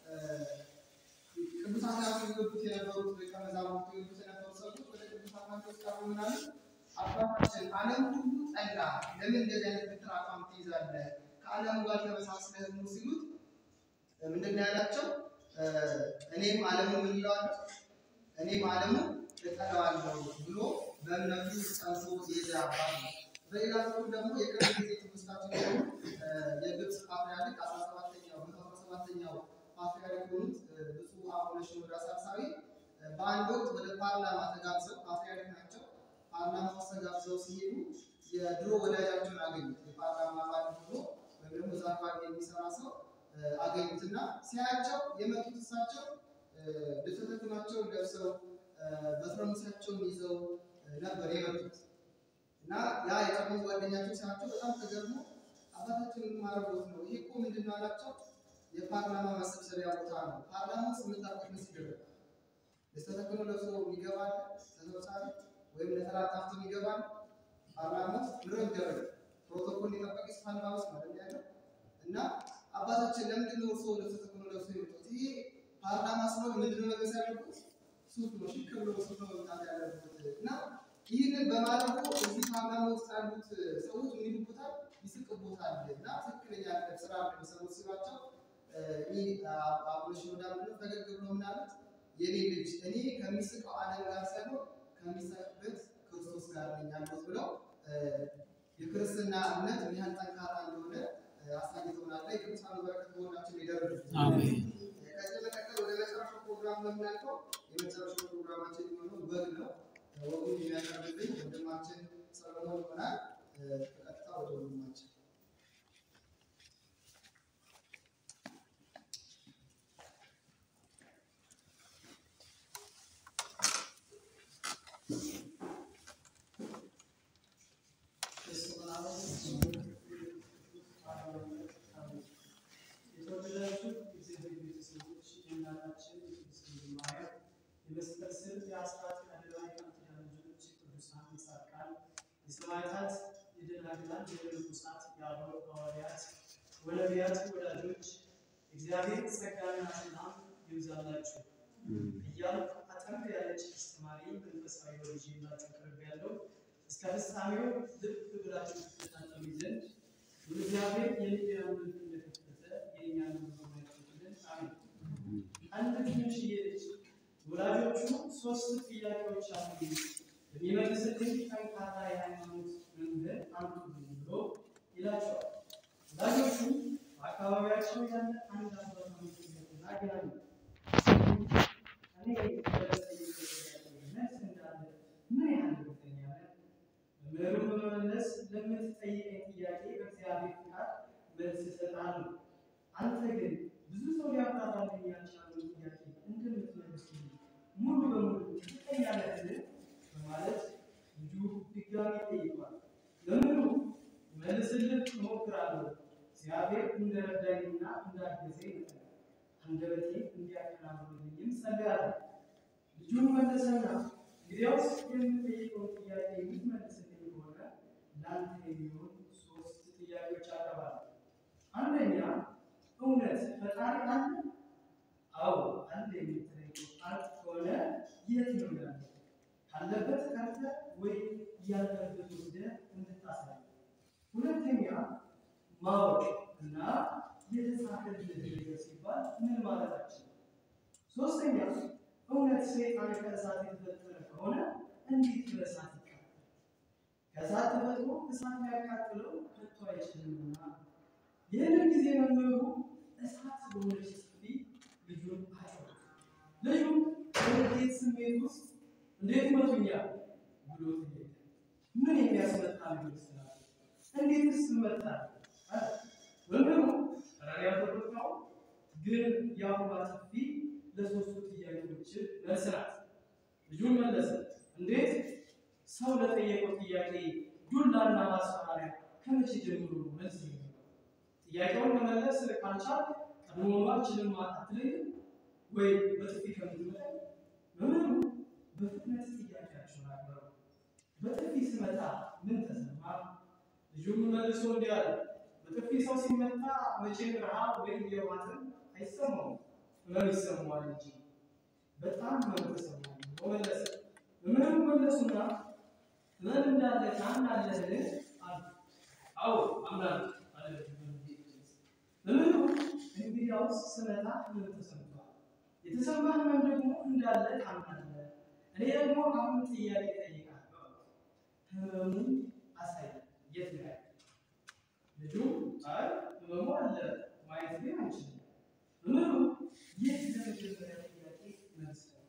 ቅዱስ አትናቴዎስ ይወዱት የነበሩት ደቀ መዛሙርቱ ይወዱት የነበሩት ሰዎች ወደ ቅዱስ አትናቴዎስ ቀርበው ምን አሉ? አባታችን ዓለም ሁሉ ጠላ፣ ለምን እንደዚህ አይነት ብትር አቋም ትይዛለህ? ከዓለሙ ጋር ተመሳስለህ ኑር ሲሉት ምንድን ነው ያላቸው? እኔም ዓለሙን ምን እለዋለሁ? እኔም ዓለሙን እጠላዋለሁ ብሎ በእምነቱ ጸንቶ የሄደ አባት ነው። በሌላ በኩል ደግሞ የቅርብ ጊዜ ትውስታችን ደግሞ የግብፅ ፓትርያርክ አስራ ሰባተኛው መቶ አስራ ሰባተኛው ፓትርያርክ የሆኑት ብፁዕ አቡነ ሽኖዳ ሳልሳዊ በአንድ ወቅት ወደ ፓርላማ ተጋብዘው ፓትርያርክ ናቸው። ፓርላማ ውስጥ ተጋብዘው ሲሄዱ የድሮ ወዳጃቸውን አገኙት። የፓርላማ አባል ሆኖ ወይም ደግሞ እዛ አካባቢ የሚሰራ ሰው አገኙትና ሲያያቸው የመጡት እሳቸው ልብሰ ለብሰው በትረ ሙሴያቸውን ይዘው ነበር የመጡት እና ያ የቀድሞ ጓደኛቸው ሲያቸው በጣም ተገርሞ አባታችን ምን ማድረጎት ነው? ይሄ እኮ ምንድን ነው አላቸው። የፓርላማ መሰብሰቢያ ቦታ ነው። ፓርላማ ውስጥ የምታውቁት ምን ሲደረግ ለስተተክኖ ለብሶ የሚገባል ተሰብሳቢ ወይም ነጠላ ጣፍቶ የሚገባል ፓርላማ ውስጥ ምሮ ይደረግ ፕሮቶኮል የጠበቀ ስፋልባ ውስጥ ማለት ያለው እና አባታችን ለምንድን ነው እርስዎ ልብሰ ተክህኖ ለብሶ የመጡት? ይሄ ፓርላማ ስለሆነ ምንድነው መልበስ ያለበት? ሱፍ ነው። ሽክ ብሎ ሱፍ ነው መምጣት ያለበት እና ይህንን በማድረጉ እዚህ ፓርላማ ውስጥ ያሉት ሰዎች ምን ይሉበታል? ይስቅቦታል እና ትክክለኛ ስራ ነው የሚሰሩት ሲሏቸው ይህ አቡነ ሽኖዳ ምንድነው ፈገግ ብሎ ምን አሉት? የኔ ልጅ እኔ ከሚስቀው ዓለም ጋር ሳይሆን ከሚሰቅበት ክርስቶስ ጋር ነኝ ያሉት ብለው የክርስትና እምነት ምን ያህል ጠንካራ እንደሆነ አሳይተውናል። ላይ ቅዱሳኑ በረከት በሆናችን ይደረግ። አሜን። ከዚህ በመቀጠል ወደ መጨረሻው ፕሮግራም ነው የምናልፈው። የመጨረሻው ፕሮግራማችን የሚሆነው ወግ ነው። ወጉን የሚያቀርብልኝ ወንድማችን ሰለሞን ይሆናል። በቀጥታ ወደ ወንድማችን የተወደዳችሁ የእግዚአብሔር ቤተሰቦች የእናታችን የቅድስት ድንግል ማርያም የመስቀል ስር የአስራት የአደራ የቃል ኪዳን ልጆች የቅዱሳን የጻድቃን የሰማዕታት የደናግላን የመነኮሳት የአበው ሐዋርያት ወነቢያት ወዳጆች እግዚአብሔር ጸጋና ሰላም ይብዛላችሁ እያልኩ አጠር ያለች አስተማሪ መንፈሳዊ ወልጅ ይላችሁ ቅርብ ያለው እስከ ፍጻሜው ልብ ብላችሁ ትከታተሉ ዘንድ እግዚአብሔር የሚዲያውን እንደከፈተ የእኛን መዝሙር ያከፍትልን። አሜን። አንድ ትንሽዬ ልጅ ወላጆቹ ሶስት ጥያቄዎች አሉ የሚመልስልኝ ጠንካራ የሃይማኖት መምህር አምጡልኝ ብሎ ይላቸዋል። ወላጆቹ በአካባቢያቸው ያለ አንድ አባት አምጡለትና ያሉ እኔ በለጠኝ መልስ እንዳለ ምን ያህል እርግጠኛ ነህ? መምህሩ በመመለስ ለምትጠይቀኝ ጥያቄ በእግዚአብሔር ፍቃድ መልስ እሰጥሃለሁ። አንተ ግን ብዙ ሰው ሊያብራራልኝ ያልቻለውን ጥያቄ እንደምትመልስልኝ ሙሉ በሙሉ እርግጠኛ ነህን? በማለት ልጁ ድጋሚ ጠይቋል። መምህሩ መልስልህ እሞክራለሁ፣ እግዚአብሔር እንደረዳኝና እንዳገዘኝ ይመጣል፣ አንደበቴ እንዲያከናውንልኝም ጸልያለሁ። ልጁን መለሰና እንግዲያውስ የምጠይቀውን ጥያቄ የምትመልስልኝ ከሆነ ለአንተ የሚሆን ሶስት ጥያቄዎች አቀርባለሁ። አንደኛ እውነት ፈጣሪ አለ? አዎ አለ የምትለኝ ቃል ከሆነ የት ነው ያለው? ካለበት ቀርተህ ወይ ያለበት ወስደህ እንድታሳይ። ሁለተኛ ማወቅ እና የተጻፈልህ ነገር ሲባል ምን ማለታችን ነው? ሶስተኛ እውነት ሰይጣን ከእሳት የተፈጠረ ከሆነ እንዴት በእሳት ይቃጠላል? ከእሳት ተፈጥሮ እሳት ሊያቃጥለው ከቶ አይችልምና። ይህንን ጊዜ መምህሩ እሳት በሆነች ጥፊ ልጁን አጮኸ። ልጁ በንዴት ስሜት ውስጥ እንዴት መቱኛል ብሎ ጠየቀ። ምን የሚያስመታ ልጅ ስላለ እንዴትስ እመታለሁ አለ። መምህሩ ኧረ ያልተቆጣው ግን የአሁኗ ጥፊ ለሶስቱ ጥያቄዎች መልስ ናት። ልጁን መለሰ። እንዴት ሰው ለጠየቀው ጥያቄ ዱላና ማስፈራሪያ ከመቼ ጀምሮ ነው መልስ የሚሆነው? ጥያቄውን መመለስ ካልቻልክ ቀድሞውኑ አልችልም አትለኝም ወይ በጥፊ ከምትመታኝ? መምህሩ በፍጥነት ጥያቄያቸውን አቀረቡ። በጥፊ ስመታ ምን ተሰማ? ልጁም መልሶ እንዲህ አለ። በጥፊ ሰው ሲመታ መቼም ረሃብ ወይም የዋጥን አይሰማውም ህመም ይሰማዋል እንጂ በጣም ህመም ተሰማው ብሎ መለሰ። መምህሩ መለሱና ህመም እንዳለ ታምናለህን? አሉ። አዎ አምናለሁ አለ ልጁ በንዴት ድምፅ። መምህሩ እንግዲያውስ ስመታ ህመም ተሰምቷል፣ የተሰማ ህመም ደግሞ እንዳለ ታምናለህ። እኔ ደግሞ አሁን ጥያቄ እጠይቅሃለሁ። ህመሙ አሳይ፣ የት ነው ያለው? ልጁ አይ ህመሙ አለ ማየት ግን አንችልም። መምህሩ ይህ ለመጀመሪያ ጥያቄ መልስ ነው።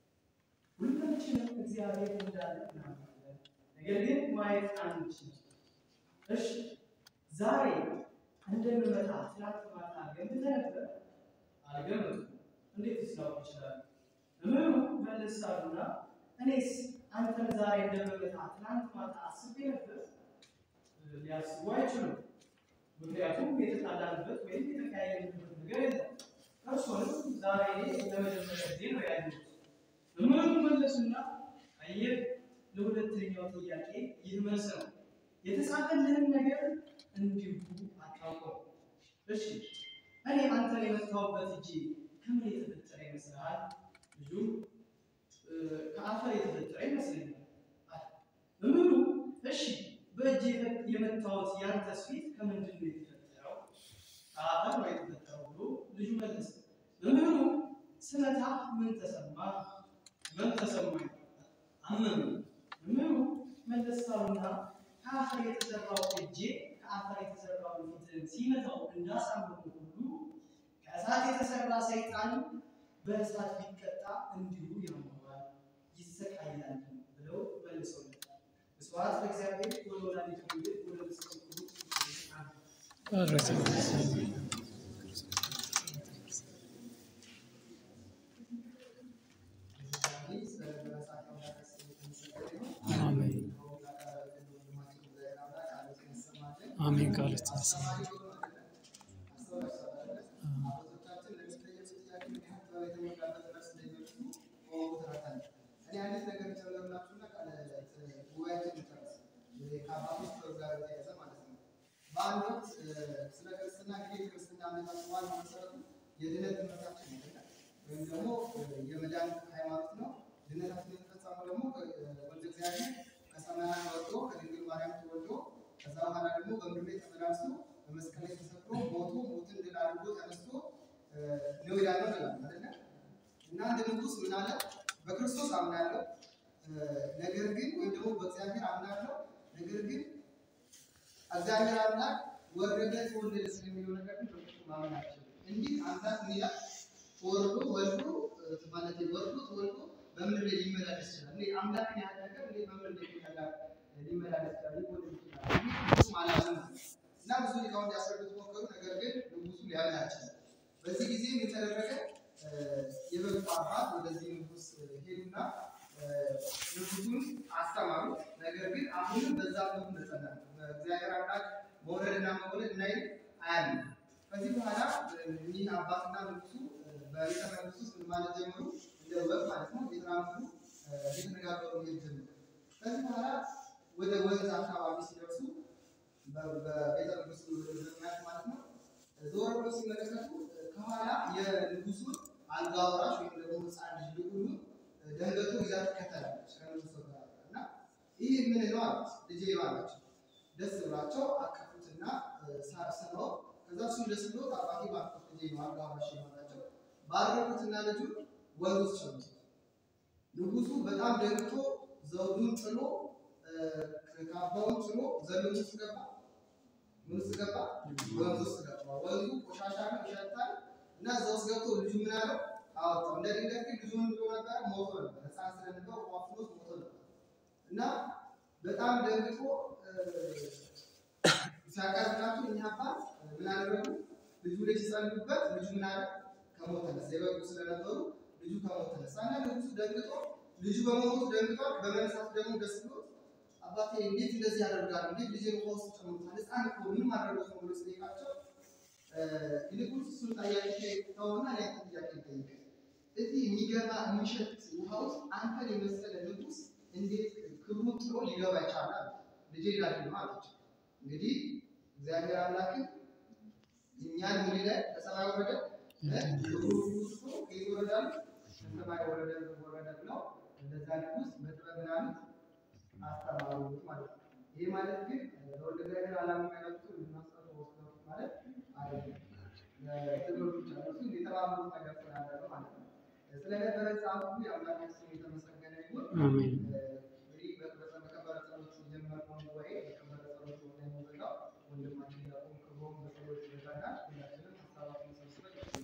ሁላችንም እግዚአብሔር እንዳለ እናምናለን፣ ነገር ግን ማየት አንችልም። እሺ ዛሬ እንደምመጣ ትናንት ማታ ገምተህ ነበር? አልገመትኩም። እንዴት ላውቅ እችላለሁ? መምህሩ መለስ አሉና እኔስ አንተን ዛሬ እንደምመጣ ትናንት ማታ አስቤ ነበር? ሊያስቡ አይችሉም። ምክንያቱም የተጣላንበት ወይም የተቀያየንበት ነገር የለም። እርሱንም ዛሬ ለመጀመሪያ ጊዜ ነው ያየሁት። መምህሩ መለሱና አየህ፣ ለሁለተኛው ጥያቄ ይህ መልስ ነው። የተጻፈልህን ነገር እንዲሁ አታውቀው። እሺ እኔ አንተን የመታሁበት እጄ ከምን የተፈጠረ ይመስልሃል? ልጁም እ፣ ከአፈር የተፈጠረ ይመስለኛል አለ። መምህሩ እሺ በእጅ የመ- የመታወት ያንተስ ፊት ከምንድን ነው የተፈጠረው? ከአፈር ነው የተፈጠረው ብሎ ልጁ መለሰ። መምህሩ ስመታ ምን ተሰማ? ምን ተሰማኝ? አመመኝ። መምህሩ መለስ አሉና ከአፈር የተሰራው እጄ ከአፈር የተሰራው ፊትህን ሲመታው እንዳሳመመ ሁሉ ከእሳት የተሰራ ሰይጣን በእሳት ቢቀጣ እንዲሁ ያመዋል ይሰቃያል ብለው መልሰውለታል። ስብሐት ለእግዚአብሔር ወለወላዲቱ ድንግል ወለመስቀሉ ክቡር አሜን። አሜን ቃል ይስጥልኝ። በአንድ ወቅት ስለ ክርስትና እንግዲህ ክርስትና እምነታችን ዋናው መሰረቱ የድነት ትምህርታችን ነው አይደል? ወይም ደግሞ የመዳን ሃይማኖት ነው። ድነታችን የተፈጸመው ደግሞ ወልደ እግዚአብሔር ከሰማያት ወርዶ ከድንግል ማርያም ተወልዶ ከዛ በኋላ ደግሞ በምድር ላይ ተመላልሶ በመስቀል ላይ ተሰቅሎ ሞቶ ሞትን ድል አድርጎ ተነስቶ ነው ያለው ይላል አይደለ? እና እንደ ንጉሥ ምን አለ? በክርስቶስ አምናለሁ ነገር ግን ወይም ደግሞ በእግዚአብሔር አምናለሁ ነገር ግን እግዚአብሔር አምላክ ወረደ ተወለደ ስለሚለው ነገር ግን በፍጹም ማመን አልችልም። እንዲህ አምላክ ምን ይላል? ወርዶ ወልዶ ማለት ወርዶ ተወልዶ በምድር ላይ ሊመላለስ ይችላል። እንዴ አምላክን ያህል ነገር እንዴ በምድር ላይ ሊመላለስ ሊመላለስ ይችላል? ሊወለድ ይችላል? እንዲህ ፍጹም አላምንም አለ። እና ብዙ ሊቃውንት ያስረዱት ሞከሩ። ነገር ግን ንጉሱ ሊያምን አልቻለም። በዚህ ጊዜ ምን ተደረገ? የበጉ አባት ወደዚህ ንጉስ ሄዱና ንጉሱን አስተማሩ። ነገር ግን አሁንም በዛ መልኩ እንደጸና ነው። በእግዚአብሔር አምላክ መውረድና መወለድ እናይ አያለም። ከዚህ በኋላ እኒህ አባትና ንጉሱ በቤተ መንግስት ውስጥ ምን ማለት ጀመሩ? እንደ ወግ ማለት ነው እየተራመዱ እየተነጋገሩ መሄድ ጀመሩ። ከዚህ በኋላ ወደ ወንዝ አካባቢ ሲደርሱ በቤተ መንግስቱ ምክንያት ማለት ነው ዞር ብሎ ሲመለከቱ ከኋላ የንጉሱን አልጋ ወራሽ ወይም ደግሞ ህፃን ልጅ ልዑሉን ደንገጡ ይዛ ትከተላለች ከንጉሱ ጋር እና ይህ ምን ነው አሉት። ልጄ ነው አላቸው። ደስ ብሏቸው አቀፉትና ስመው ከዛ እሱም ደስ ብሎ አባቴ ባርኮት ልጄ ነው አልጋ ወራሽ ነው አላቸው። ባረኩትና ልጁን ወንዝ ውስጥ ሸኙት። ንጉሱ በጣም ደንግጦ ዘውዱን ጥሎ ካባውን ጥሎ ዘሎ ውስጥ ገባ። ምን ውስጥ ገባ? ወንዝ ውስጥ ገባ። ወንዙ ቆሻሻ ነው፣ ይሸታል። እና እዛ ውስጥ ገብቶ ልጁ ምን አለው? አወጣው። እንደ ድንገት ግን ልጁ ምን ብሎ ነበር? ሞቶ ነበር። ህፃን ስለነበር ውሃ ፍሎት ሞቶ ነበር። እና በጣም ደንግጦ ሲያቀርብላቸው እኚህ አባት ምን አደረጉ? ልጁ ላይ ሲጸልዩበት ልጁ ምን አለ? ከሞት ተነሳ። የበጉ ስለነበሩ ልጁ ከሞት ተነሳ እና ንጉሱ ደንግጦ ልጁ በመሞቱ ደንግጧል። በመነሳቱ ደግሞ ደስ ብሎት አባቴ እንዴት እንደዚህ ያደርጋል? እንዴት ልጄን ውሃ ውስጥ ጨምሩታል? ህፃን እኮ ምን ማድረግ ነው ብሎ ሲጠይቃቸው ይልቁንስ እሱን ጥያቄ ተውና እኔ አንተን ጥያቄ ልጠይቅህ። እዚህ የሚገባ የሚሸት ውሃ ውስጥ አንተን የመሰለ ንጉሥ እንዴት ክብሩን ጥሎ ሊገባ ይቻላል? ልጄ ላድን ነው አለችው። እንግዲህ እግዚአብሔር አምላክን እኛን ምን ይላል? ከሰማይ ወረደ ክብሩ ውስጡ ከየት ይወረዳል? ከሰማይ ወረደ ወረደ ብለው እንደዛ ንጉሥ በጥበብ ምናምን አስተማሩት ማለት ነው። ይህ ማለት ግን ለወልደ እግዚአብሔር ዓላማ ያላቸው ልናስጠሩ ወስደው ማለት አይደለም። ትምህርቶች አሉ። እሱ የተባበሩት ነገር ስላለ ነው ማለት ነው። ስለነበረ ሰዓት ሁሉ የአምላካችን ስም የተመሰገነ ይሁን። አሜን። እንግዲህ በከበረ ጸሎት የጀመርነውን ጉባኤ በከበረ ጸሎት ወደ የሚዘጋው ወንድማችን ያቆም ክብሮም በጸሎት ይዘጋናል። ሁላችንም ሀሳባችን ሰብስበን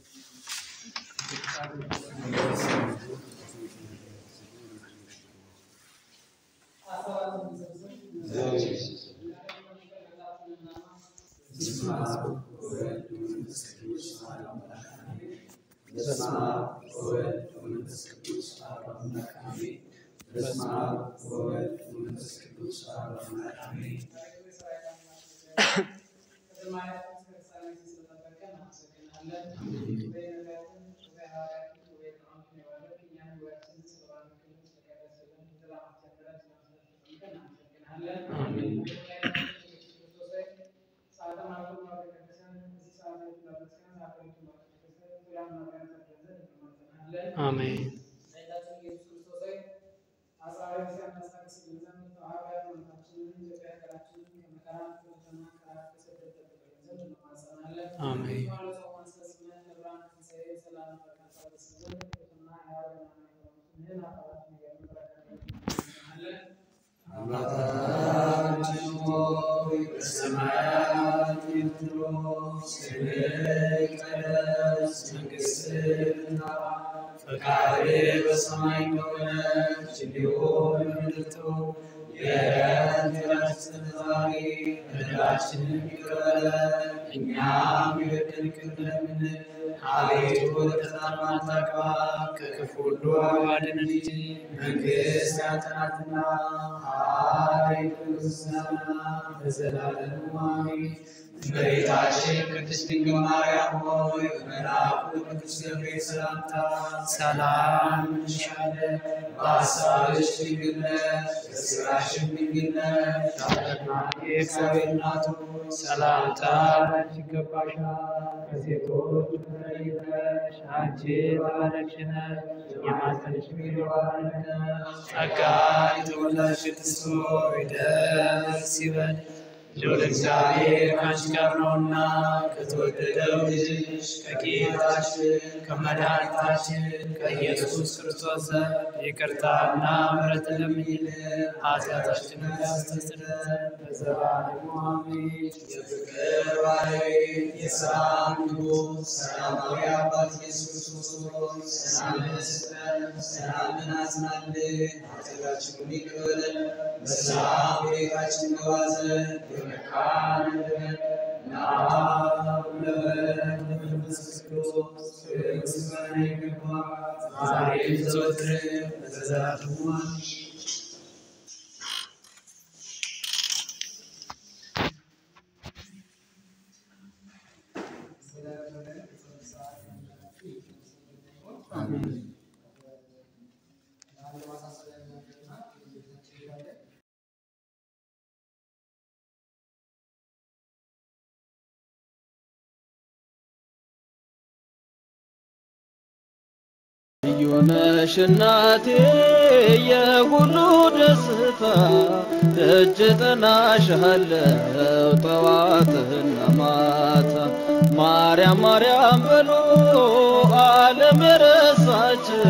ሀሳባችን ሰብስበን በስመ አብ ወወልድ ወመንፈስ ቅዱስ አሐዱ አምላክ አሜን። በስመ አብ ወወልድ ወመንፈስ ቅዱስ አሐዱ አምላክ አሜን። አሜን። እናመሰግናለን። አሜን ጌታችን ኢየሱስ ክርስቶስ ሆይ አጽራረ ክርስቲያን ታስታግስልን ዘንድ ተዋህዶ ሃይማኖታችንን ኢትዮጵያ ሀገራችንን ከመከራ ከሞትና ከረሃብ ከስደት ጠብቅልን ዘንድ እንማጸናለን። አሜን። ማለት ሰው ማስፈጽመን ለብርሃነ ትንሣኤ ሰላም በረከት ታድርሰን ዘንድ ቅዱስና ሕያው የሆነውን የሆኑትን አባታችን እግዚአብሔር በረከት እንለምናለን። አባታችን ሆይ በሰማያት የምትኖር ስምህ ይቀደስ፣ መንግሥትህ ትምጣ፣ ፈቃድህ በሰማይ እንደሆነች እንዲሁም በምድር ትሁን። የዕለት እንጀራችንን ዛሬ በደላችንን ይቅር በለን እኛም የበደሉንን ይቅር እንደምንል። አቤቱ ወደ ፈተና አታግባን፣ ከክፉ ሁሉ አድነን እንጂ መንግሥት ያንተ ናትና ኃይል፣ ምስጋና ለዘላለሙ አሜን። እመቤታችን ቅድስት ድንግል ማርያም ሆይ በመልአኩ ቅዱስ ገብርኤል ሰላምታ ሰላም እንልሻለን። በሐሳብሽ ድንግል ነሽ፣ በሥጋሽም ድንግል ነሽ። አሸናፊ እግዚአብሔር እናቱ ሰላምታ ላንቺ ይገባሻል። ከሴቶች ተለይተሽ አንቺ የተባረክሽ ነሽ፣ የማኅፀንሽ ፍሬ የተባረከ ነው። ጸጋን የተሞላሽ ቅድስት ሆይ ደስ ይበልሽ ልዑል እግዚአብሔር ከአንቺ ጋር ነውና ከተወደደው ልጅሽ ከጌታችን ከመድኃኒታችን ከኢየሱስ ክርስቶስ ዘንድ ይቅርታና ምሕረት ለምኝልን ኃጢአታችንን ያስተሰርይ ዘንድ ለዘላለሙ አሜን። የፍቅር ባለቤት የሰላም ንጉሥ ሰላማዊ አባት ኢየሱስ ክርስቶስ ሰላምን ስጠን፣ ሰላምን አጽናልን፣ ኃጢአታችንን ይቅር በለን በሰላም ቤታችን ገባ ዘንድ የመካን ልበን ለአብ ለወልድ ለመንፈስ ቅዱስ ምስጋና ይገባል ዛሬም ዘወትርም ለዘላለሙ አሜን። ልዩ ነሽ እናቴ የሁሉ ደስታ ደጅ ጥናሻለው ጠዋትና ማታ ማርያም ማርያም በሉ ዓለም የረሳችው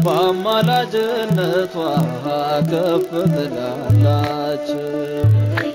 በአማላጅነቷ ከፍ ትላላችሁ።